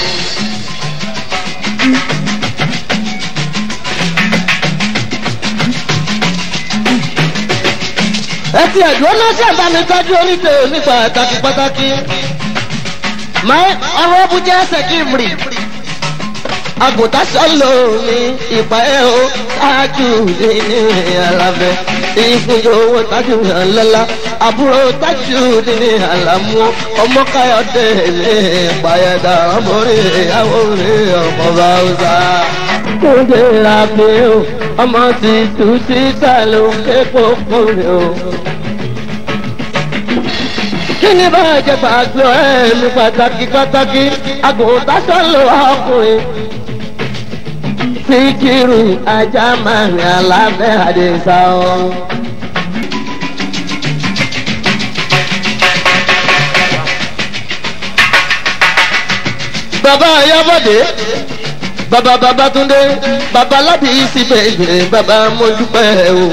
ẹtì ẹ̀dùn náà ṣe bá mi tọ́jú oníṣẹ́ ní pàtàkì pàtàkì. máa ọ̀rọ̀ bùjẹ́ sẹ́kìmrì. àgùntàn sọ́lọ̀ ní ìpà ẹ̀ o tájú ní alábẹ́. ìfúnjọ owó tájú ńlọ́lá àbúrò tájú ní àlámú ọmọ káyọ̀dé ní ìpàyẹ̀dà ọmọrí ìyàwó rẹ̀ ọmọ báwùsà. kúndé rabi o ọmọ ti tù síta ló ń ké kókó rẹ̀ o kí ni bá jẹ gbàgbọ́ ẹ̀mí pàtàkì pàtàkì àgùntàn sọ̀lọ̀ ọkùnrin. síkírù ajá máa rìn alábẹ́ àdìsá o. ayọ́bọ̀dé bàbá babatunde bàbá lábì síbẹ̀ ibẹ̀ bàbá mọ́dúpẹ́ o.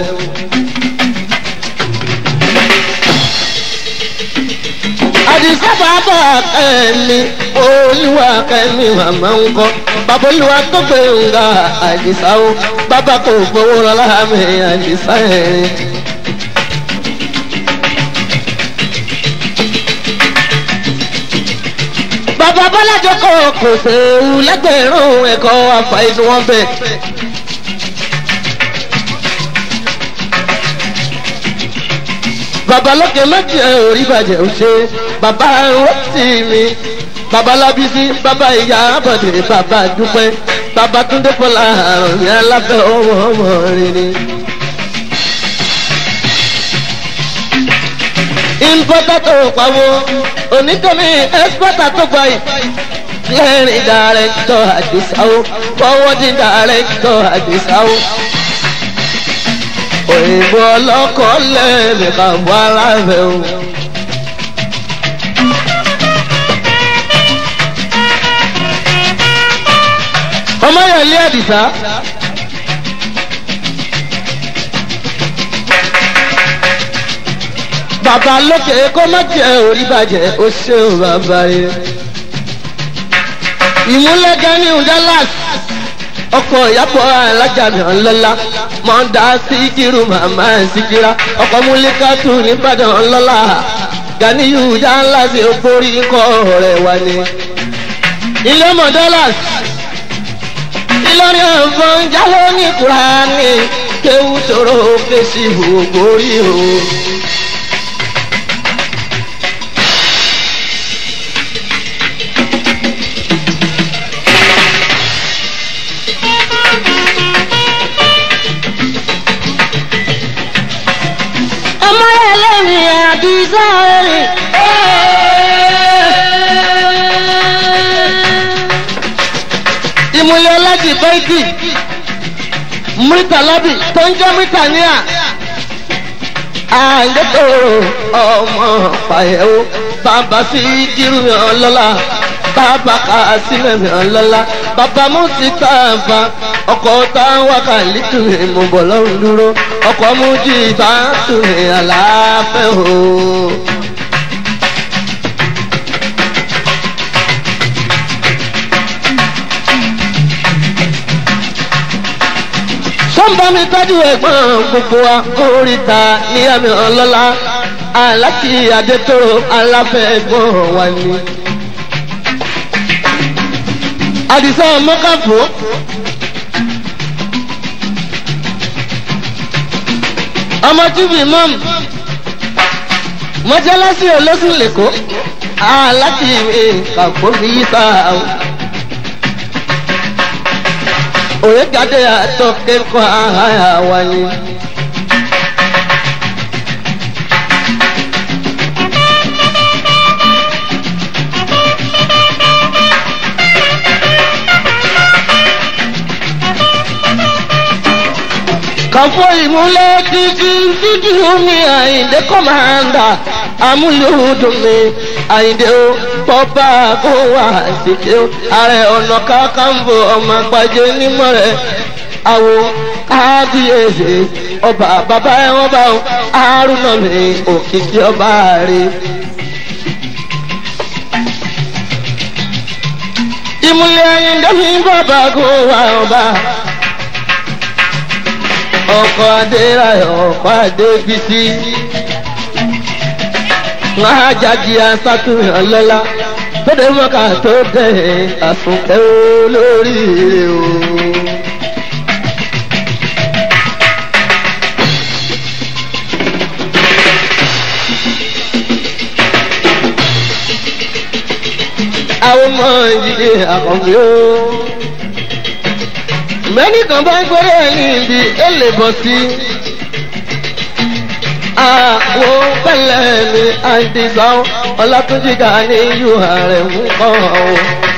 àdìsá bàbá kẹ́mi olúwa kẹ́mi màmá ń kọ́ bàbá olúwa tó gbé nga àdìsá o bàbá kò fowó rán láàmì àdìsá ẹ̀rín. bàbá bọ́lájọ́ kọ́ kò séwu lẹ́gbẹ̀rún ẹ̀kọ́ àfàìsí wọn bẹ̀. bàbá lókè méjì ẹ̀ orí bàjẹ́ ò ṣe bàbá rọ́tì mi bàbá lábísí bàbá ìyá àbọ̀dé bàbá dúpẹ́ bàbá túndé fọlá àrùn ní alábẹ́ ọmọ ọmọ rẹ ni. importer tó pawó onítọ̀mí exporter tó gba yìí clearing director àdìsáwó forwarding director àdìsáwó òyìnbó ọlọ́kọ̀ lẹ́ẹ̀mí kan bọ́ aláàbẹ̀ o. ọmọ yẹn lé àdìsá. bàbá lókè kó má jẹ orí bàjẹ́ ó ṣeun bàbá rẹ. ìmúlẹ̀gẹ́ ní dallas ọkọ̀ ìyàpọ̀ alájàmì ọlọ́lá mọ̀ọ́dá síkírù màmá síkírà ọkọ̀ múlíkàtù nìbàdàn ọlọ́lá ganiyu dallas ògbórí kọ́ rẹ̀ wá ní. ilé mọ̀ dallas ìlọrin ọ̀fọ̀n jáwọ́ ní kúránì kéwù tóró fèsì ògbórí o. ọmọ ẹlẹ́rìí àdìsá rẹ̀. ìmùlẹ̀ ọlájì bẹ́ẹ̀kì mítà lọ́bì tó ń jẹ́ mítà níyà. àìlètò ọmọ pàyẹ̀wò bàbá sí kírun mi ọlọ́lá bàbá kà sílẹ̀ mi ọlọ́lá bàbá mùsíkà bá ọkọ̀ táwọn kàlítù mi mú bọ̀ lọ́rùn dúró ọkọ̀ mú jí bá tù mí àlàáfẹ́ o. sọ́nbà mi tọ́jú ẹ̀gbọ́n gbogbo wa oríta ní àmì ọlọ́lá aláti adétòrò aláfẹ́ ẹ̀gbọ́n wa ni. àdìsá mọ́kàfó. ọmọ tíbi mọ́m mọ́jálásí olóṣù lẹ́kọ̀ọ́ aláti kàkó fi yí sáà o. òye gàdé àtọ́kẹ́ kọ́ àhàyà wáyé. kàfọ́ ìmúlẹ̀ títí títí omi àyíndé kọ́mándà amúlùdùn mi àyíndé o bọ́bá kó wà síkè o ààrẹ ọ̀nà kákàǹbò ọmọ àgbàjẹ nímọ̀ rẹ̀ àwo kábíyèsí ọba bàbá ẹ̀wọ̀n bá o àrùnà mi òkìkí ọba rẹ̀. ìmúlẹ̀ àyíndé mi bọ́bá kó wà ọba ọkọ̀ adéráyọ̀ ọkọ̀ adébísí. wọ́n á jáde asátúnyàn ọlọ́lá tó dé mọ́ká tó dé àsùnkẹ́ olóríire o. àwọn ọmọ ìdílé àkànbí o mẹ́ni kan bá ń gbọ́dọ̀ ní ibi èlé bọ̀ sí. Àwọn pẹ̀lẹ́ mi àìdìsán ọlátúnjì ká ní yù ààrẹ mú kọ́ ọ.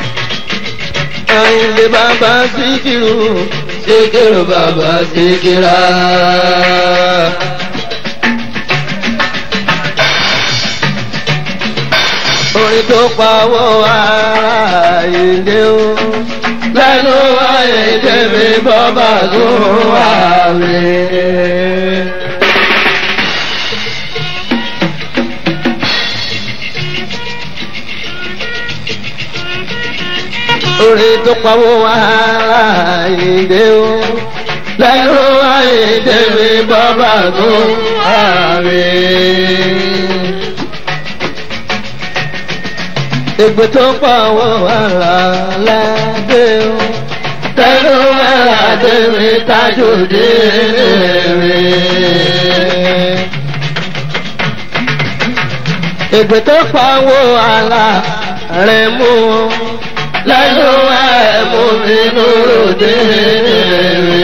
Àyìnlé bàbá síkìrù síkìrù bàbá síkìrà. Orin orin tó pawó ara ìdè o lẹ́nu àìdè mi bọ́ bá gún wà mí. orin tó pawó ara ìdè o lẹ́nu àìdè mi bọ́ bá gún wà mí. Ègbè tó pawó ara ládé o tẹnu àdé mi tájú dé mi. Ègbè tó pawó ara rẹ̀ mú o lẹ́nu ẹ̀ mú mi lóró dé mi.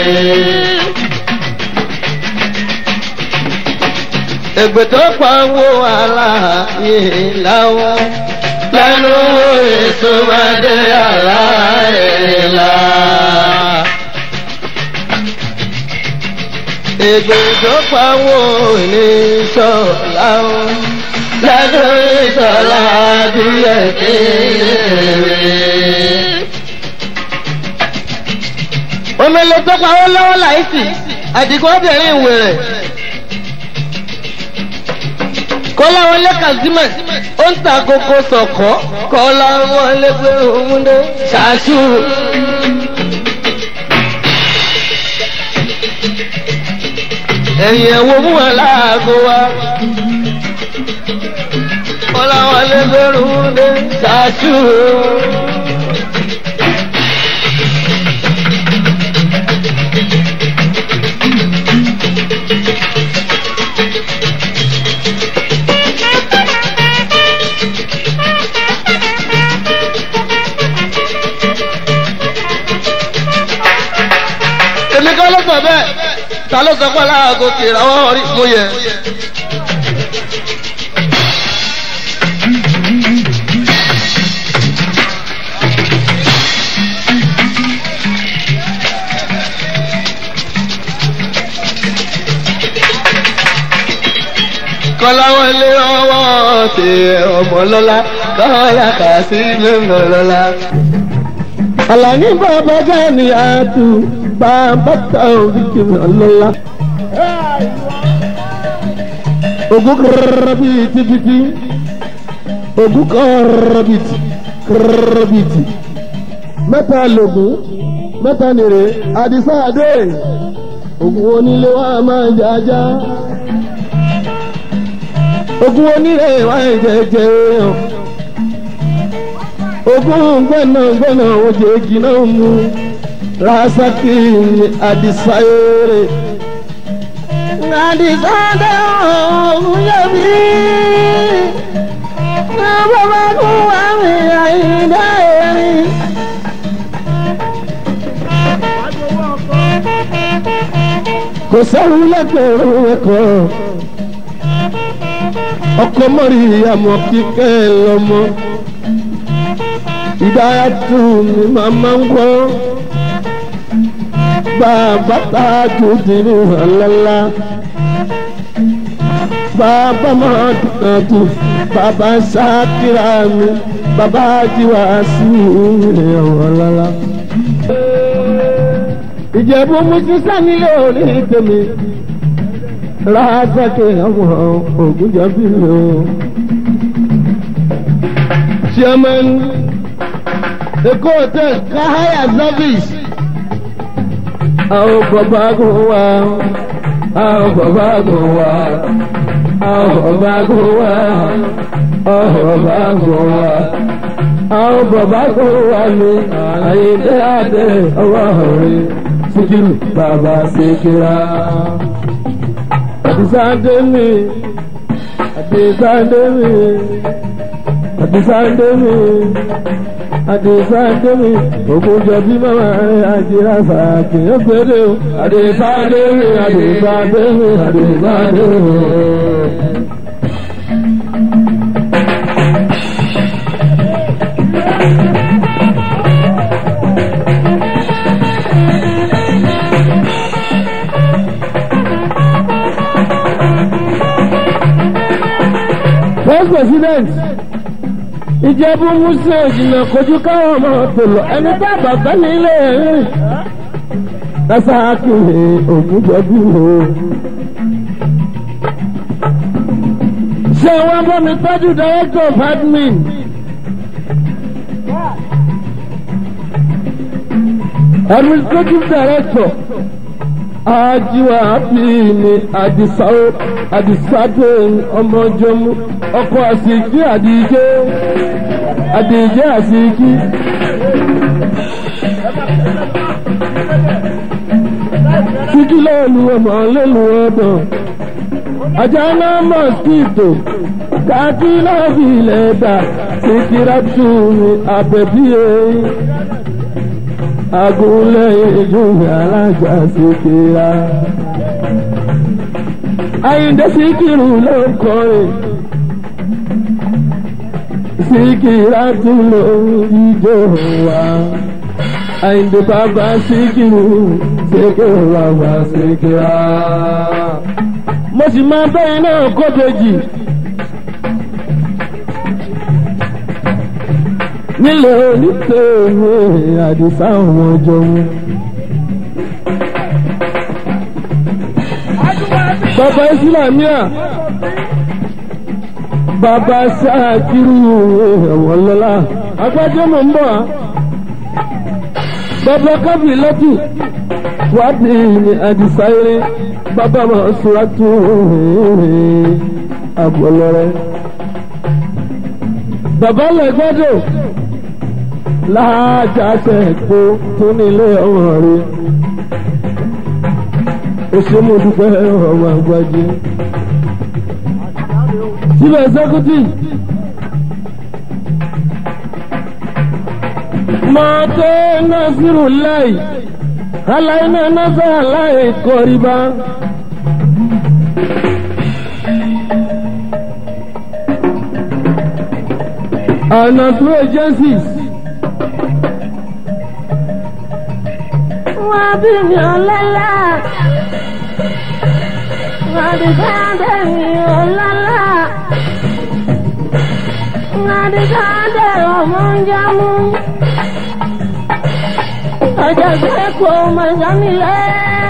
Ègbè tó pawó ara yìí láwọn lẹ́nu ìsúnmọ́dé ara ìlà. Ègbè tó pawó ní sọ̀lá o, lẹ́nu ìsọ̀lá díẹ̀ kéré. Omele tó pawó lọ́wọ́ láìsí, àdìgún obìnrin ìwèrè kọ́lá wọlé kazeem ó ń ta koko sọ̀kọ́ kọ́lá wọlé pé òun dé ṣáṣú. ẹ̀yìn ẹ̀wò mú wọn láago wa kọ́lá wọlé pé òun dé ṣáṣú. èmi kọ́ ló sọ bẹ́ẹ̀ ta ló sọ pé aláàgọ́ ti ìràwọ̀ rí mo yẹ. kọ́láwọlé ọwọ́ ti ọmọ lọ́la kọ́lá kà sí lọ́mọ lọ́la. Àlàní bàbá Gani àtú bàbá Taofik lọ́la. Ògùn kọ́rọ́bìtì bìtì. Ògùn kọ́rọ́bìtì kọ́rọ́bìtì. Mẹ́ta lògùn mẹ́ta nìrè Àdìsá Adé. Ògùn onílé wa máa jájá. Ògùn onílé wa jẹjẹ yàn ogun gbọ́nà gbọ́nà oje jìnnà mu rasaki adisayere. adisade ọ̀hún yẹbi ní bàbá kú àmì àyíndá erin. kò sẹ́wọ́n lẹ́gbẹ̀rún ẹ̀kọ́ ọkọ mọ́rí àmọ́ kíkẹ́ lọ́mọ ìdáyà tù mí màmá ń gbọ́ bàbá tájú dìrì ọ̀lọ́lá bàbá máa dùnàdù bàbá sákìrà mi bàbá jíwá sí ilé ọ̀lọ́lá. ìjẹ̀bú mú sísá nílé orí tèmi lásàkè àwọn ògùnjọ́bí mi o. chairman Èkó hotel Kahaya service. Àwọn bàbá kò wá, àwọn bàbá kò wá, àwọn bàbá kò wá, àwọn bàbá kò wá. Àwọn bàbá kò wá ní àyíndé àdé ọwọ́ rẹ̀ Síkírù bàbá Síkírà. Àdìsáńdé mi, àdìsáńdé mi, àdìsáńdé mi àdìsáńdémi ògùnjọbí mama rẹ àjẹrà fàákì ọgbẹdẹ o àdìsáńdémi àdìsáńdémi àdìsáńdémi. First President ìjẹ́bú musa ìjìnà kojú káwọn ọmọ tó lọ ẹni tá bàbá nílé rẹ̀ lásàkìlì ògùnjọ́bí o. ṣé wọ́n bọ́ mi tọ́jú director of admin. administrative director ajiwa abini adisawo adisade ọmọjọmu ọkọ asiki adije adije asiki. Siki lẹ́nu ọmọ lẹ́nu ọdọ̀. Ajá náà mọ̀síkìtò. Kàkí náà fi ilẹ̀ dà. Sikira tù mí àbẹ̀bíyé. Agúnlẹ̀ ìjùmọ̀ alájà Sikira. Àyìndé Sikiru ló ń kọrin. Sikira tún ló ń jíjó wa àyìndé bàbá síkìrù síkìrù bàbá síkìrà. mo sì máa bẹ́ẹ̀ náà kó bèjì. nílé onítẹ̀wé àdìsá àwọn jọ̀wọ́. bàbá ìsìlámíà bàbá sáàkiri ẹ̀wọ̀n lọ́la agbájọ́ mọ̀ ń bọ̀ á bàbá kábìlẹ́tù wádìí ní àdìsáyéré bàbá máa sọ́ràtú àgbọ̀lọ́rẹ́. bàbá lẹ́gbẹ́dọ̀ láàjàṣẹ èkó tó nílé ọmọ rẹ̀ òṣèlú dúpẹ́ ọmọ àgbájé. síbẹ̀ sẹ́kútì. mọ́tò nasiru láì aláìní nasa láì kọ́ríba. ọ̀nà tó agencies. wọ́n bí mi ò lọ́la wọ́n bí káàdé mi ò lọ́la wọ́n bí káàdé ọmọ ń jámú ọjọ́ ìgbẹ́kọ̀ mọ̀jánilẹ̀.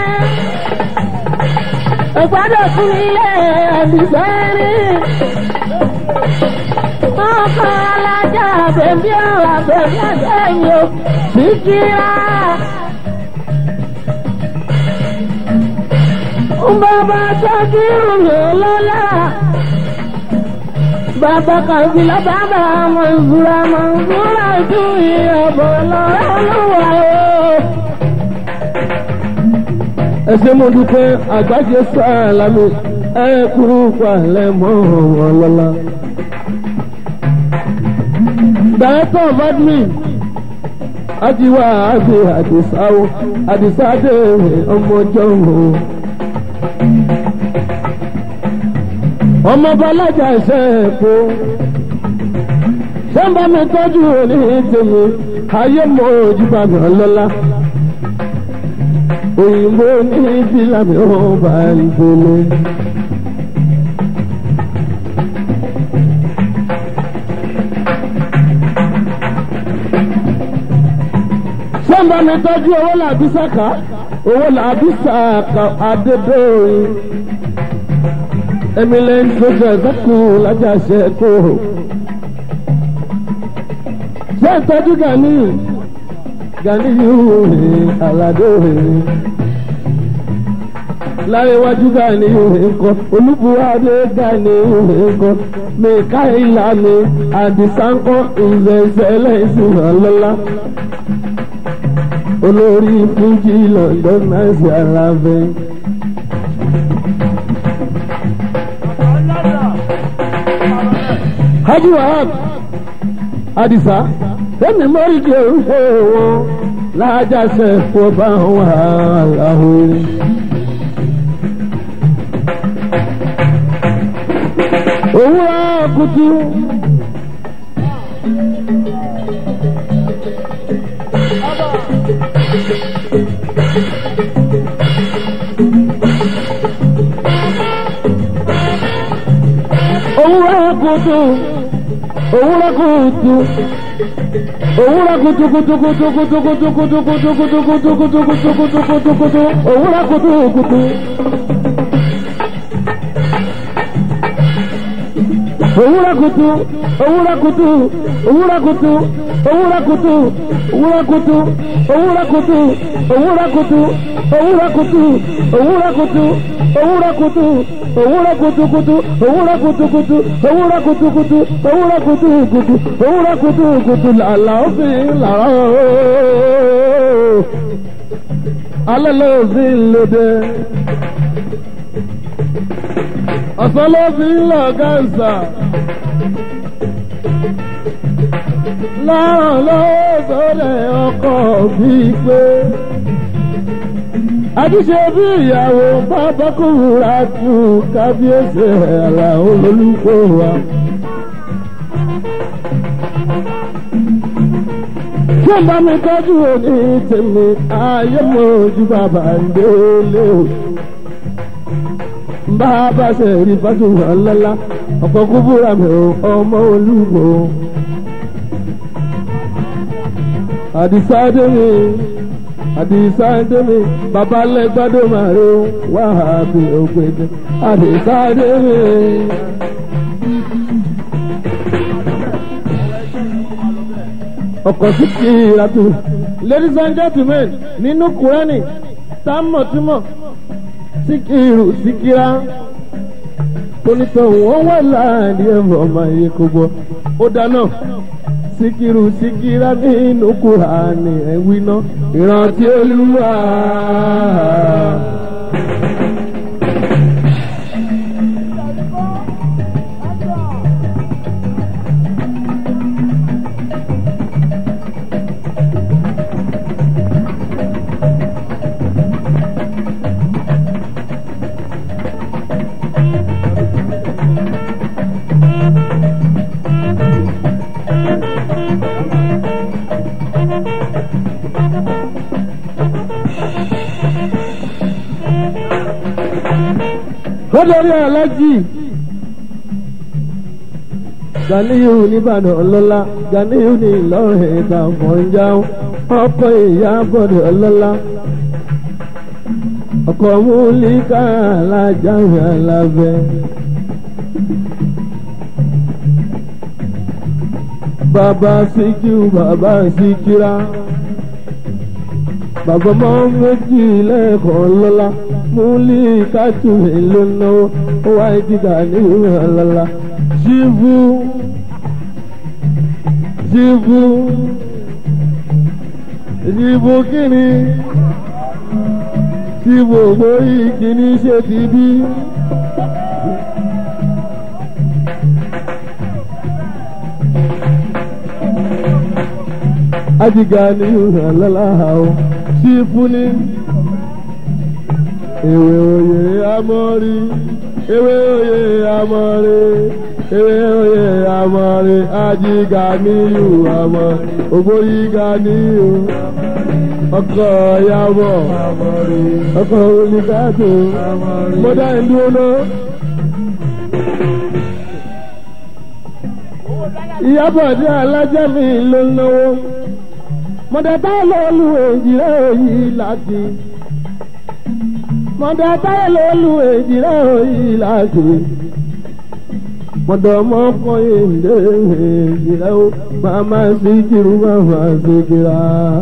Ìgbádọ̀ fún ilé ẹ̀dùsẹ́rì. Ọkọ̀ alájà bèbí ọ̀rọ̀ bèbí àjẹyìn o, síkírá. Bàbá tọ́jú mi lọ́la. Bàbá kàbílà bàbá Mọ̀nsúra Mọ̀nsúra ju ìyàbọ̀ lọ́wọ́ lọ́wọ́ o. ẹ ṣé mo dúpẹ́ àgbájé sáàlámì ẹ kúrú palẹ̀ mọ́ wọn lọ́la. director of admin ajiwa agbe adisawo adisade ọmọjọ́ wo. ọmọ balaja ṣe é kó ṣé ń bá mi tọ́jú òní tèmi ayé mọ ojúbà mi ọlọ́lá òyìnbó ní bílà mi ò bá ìgbélé. ṣé ń bá mi tọ́jú owó làbí sàkà owó làbí sàkà adédọ́rin eminent social circle lájàṣẹ kó ṣé ìtọ́jú gani gani yóò rìn aládé rìn láríwájú gani yóò rìn kọ olúbuwádé gani yóò rìn kọ mẹkáìlá ni àdìsánkọ ìzẹsẹlẹ ìsìn ọlọlá olórí fújì london náà sí alábẹ. hajj wahab adisa sẹ́mi mọ́rí di orúkọ wọn lájà sẹ́kọ̀ bá wà láhùn. òwúrọ̀ kùtù. òwúrọ̀ kùtù òwúrọ̀ kùtù òwúrọ̀ kùtù kùtù kùtù kùtù kùtù kùtù kùtù kùtù kùtù kùtù kùtù kùtù kùtù kùtù òwúrọ̀ kùtù kùtù. òwúrọ̀ kùtù òwúrọ̀ kùtù òwúrọ̀ kùtù òwúrọ̀ kùtù òwúrọ̀ kùtù òwúrọ̀ kùtù òwúrọ̀ kùtù òwúrọ̀ kùtù òwúrọ̀ kùtù òwúrọ̀ kùtù òwúrọ̀ kùtù kùtù òwúrọ̀ kùtù kùtù òwúrọ̀ kùtù kùtù òwúrọ̀ kùtù kùtù òwúrọ̀ kùtù kùtù làlà òfin làrá ooo alẹ́ lóòfin lóde ọ̀sán ló fi ń lọ gáǹsà. lọ́rùn ló sọ́lẹ̀ ọkọ̀ bíi pé. àtúnṣe bí ìyàwó bàbá kúrúra tù kábíyèsí ẹ̀rà olólùkọ́ wa. tí ó bá mi tọ́jú òní tèmi ayé mojú bàbá ń délé o bá a bá ṣe rí fásitì wọn lọ́la ọ̀pọ̀ kúbúrà mi ò ọmọ olúwo. àdìsá dé mi àdìsá dé mi bàbá lẹ́gbàdo máa rí wàhábì ògbédè àdìsá dé mi. ọkọ̀ sí kí ìrìnàjò ladies and gentlemen nínú kúrẹ́nì tá a mọ̀ tí mọ̀ síkìrù síkìrá tonítọ̀ wọ́n wà láàrin ẹ̀fọ́ ọmọ yìí kò gbọ́ ó dáná síkìrù síkìrá nínú kùránì ẹ̀wí náà ìrántí olúwa. lọ́dọ̀rí alájì ganiyu nìbàdàn ọlọ́lá ganiyu ní ìlọrin ìta fọ̀njá ọkọ̀ ìyá bọ̀dọ̀ ọlọ́lá ọkọ̀ múlíkà alájàmì alábẹ́. bàbá síkírù bàbá síkírà bàbá mọ́ méjì lẹ́ẹ̀kan lọ́la múlí kájú èlò náà ó wá ìdíga ní ìrànlọ́la jíbú jíbú jíbú kíni jíbú ògbórí kíní ṣe ti bí. ajiga ní ìrànlọ́la o jíbú ní ewé oyè amọ́rí ewé oyè amọ́rí ewé oyè amọ́rí ajiga níyù amọ́ ògbóyíga níyù ọkọ̀ yàbọ̀ ọkọ̀ olùkàtò mọ́dá ìdúró ìyàbọ̀ ní alájẹ́ mi ló ń náwó mọ́dá táwọn lọ́ọ́ èjì rẹ̀ yìí láti mọ̀dà táyà ló lu èjìlá yìí láti. mọ̀dà mọ́kàn ìdè èjìlá ó màmá sí kiri màmá sí kira.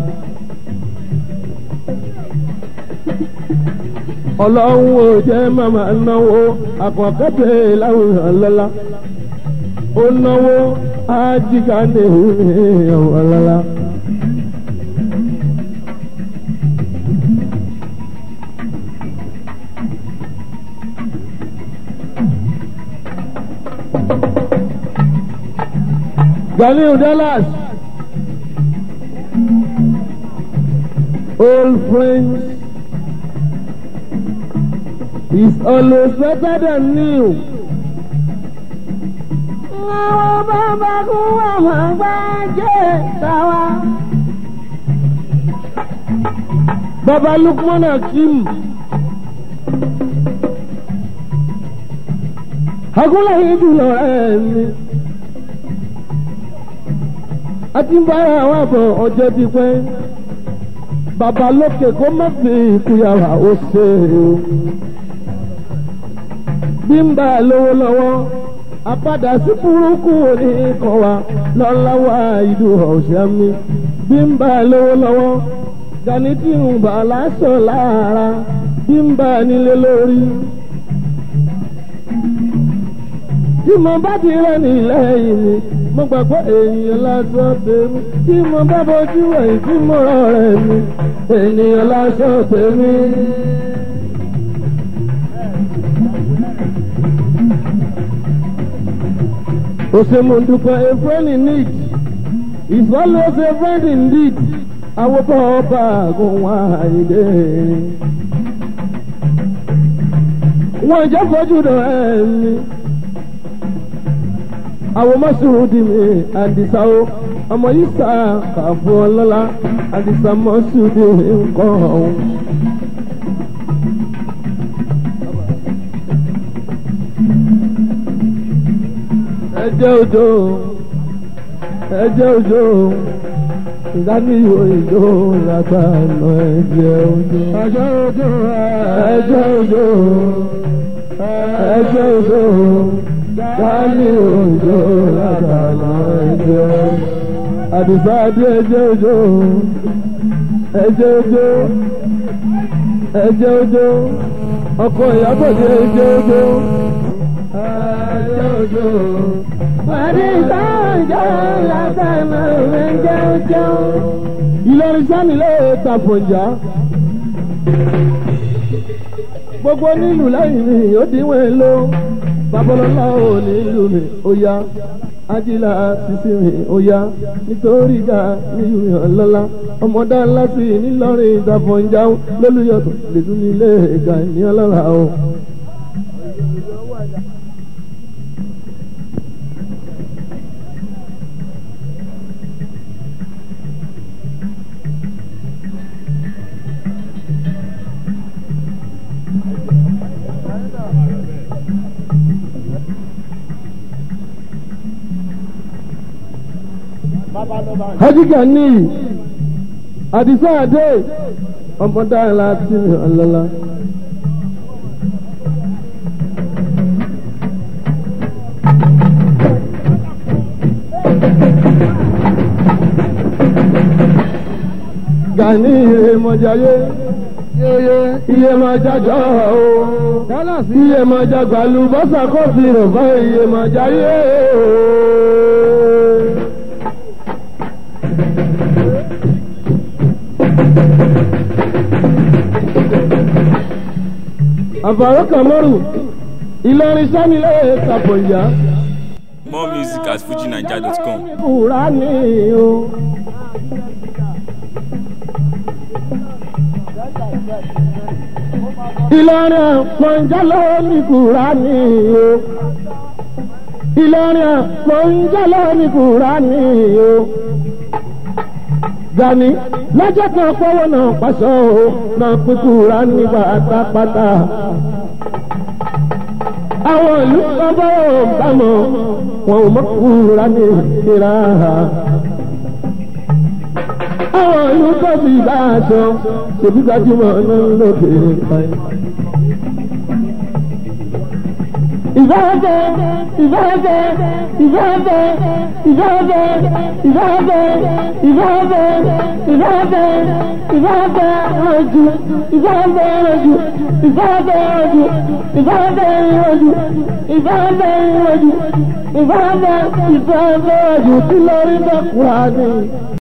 ọlọ́run ò jẹ́ màmá náwó àkànkẹ́tẹ̀ láwùjọ lọ́la. ó náwó ájíkà ní ìhùn lọ́la. Ganiu Dallas. Old friends is always better than new. Àwọn bàbá kú ọmọ gbájẹ́ tàwa. Baba Lukman Hakim. Agúnlẹ̀ yìí jùlọ ẹ̀ ni. a ti ń bára àwọn àbọ̀ ọjọ́ ti pẹ́ bàbá lókè kó má fi ìkúyàwó ó ṣe o bí ń bá a lówó lọ́wọ́ àpadà sí burúkú òní kan wa lọ́láwà ìlú ọ̀sẹ̀ mi bí ń bá a lówó lọ́wọ́ gani tí ń bà láṣọ lára bí ń bá a nílé lórí. tí mo bá ti rẹ̀ nílẹ̀ yìí mi mo gbàgbọ́ èèyàn lásán tèmi tí mo bá bójú ẹ̀yìn tí mo rọ̀ rẹ̀ mi ènìyàn lásán tèmi. Osemundukwa, a friend in need is always a friend indeed. Àwọn bọ́ọ̀bà gùn wá ìdè. Wọ́n jẹ́ fojú dọ̀ ẹ̀mí. Àwọn mọ́sùlùmí mi àdìsá o. Ọmọ yìí sá kàfọ́ ọlọ́lá. Àdìsá mọ́sùlùmí nǹkan ọ̀hún. ẹjẹ òjò ẹjẹ òjò ìdánilò ìjò látànà ẹjẹ òjò ẹjẹ òjò ẹjẹ òjò ẹjẹ òjò ìdánilò ìjò látànà ẹjẹ àdìsá adé ẹjẹ òjò ẹjẹ òjò ẹjẹ òjò ọkọ ìyàbọ̀ dé ẹjẹ òjò ẹjẹ òjò. Ìlọrin sanilé tàfọ̀njà. Gbogbo nílùú lẹ́yìn mi ó díwọ̀n ló. Babalọ́lá ò nílùú mi ó yá. Ajílà sísí mi ó yá. Nítorí ìjà nílùú mi ọ̀lọ́lá. Ọmọdé ńlá sí nílọrin tàfọ̀njà lólùyọ̀tọ̀ lè tún nílé ìgbà ní ọlọ́ra o. hajjika ní àdìsá àdé ọmọdé láti ọlọ́lá. gani iye mọ̀jáyé iye máa jájọ́ o iye máa jágbá lu bọ́sà kọ́fì rẹ̀ bá iye máa jáyé o. àbàrò kàmọ́rù ìlọrin sanilé tàbọ̀yà. More music at fujinaija.com. Kúrá ní o. Ìlọrin àpọ̀njálọ́ ní kúrá ní o. Ìlọrin àpọ̀njálọ́ ní kúrá ní o. Gani lọ́jọ́ kan fọwọ́ náà pàṣọ o náà pín kúrá ní pátápátá àwọn ìlú kan bá wọn bá mọ wọn ò mọ kúra ní ìlera àwọn ìlú tó fi bá aṣọ ṣèbí gbajúmọ̀ náà lóde ìpàdé. ìfẹ́fẹ́ ìfẹ́fẹ́ ìfẹ́fẹ́ ìfẹ́fẹ́ ìfẹ́fẹ́ ìfẹ́fẹ́ ìfẹ́fẹ́ ìfẹ́fẹ́ rọ̀jù ìfẹ́fẹ́ rọ̀jù ìfẹ́fẹ́ rọ̀jù ìfẹ́fẹ́ rọ̀jù ìfẹ́fẹ́ rọ̀jù ìfẹ́fẹ́ ìfẹ́fẹ́ rọ̀jù tí lórí bẹ́ẹ̀ kúrò ní.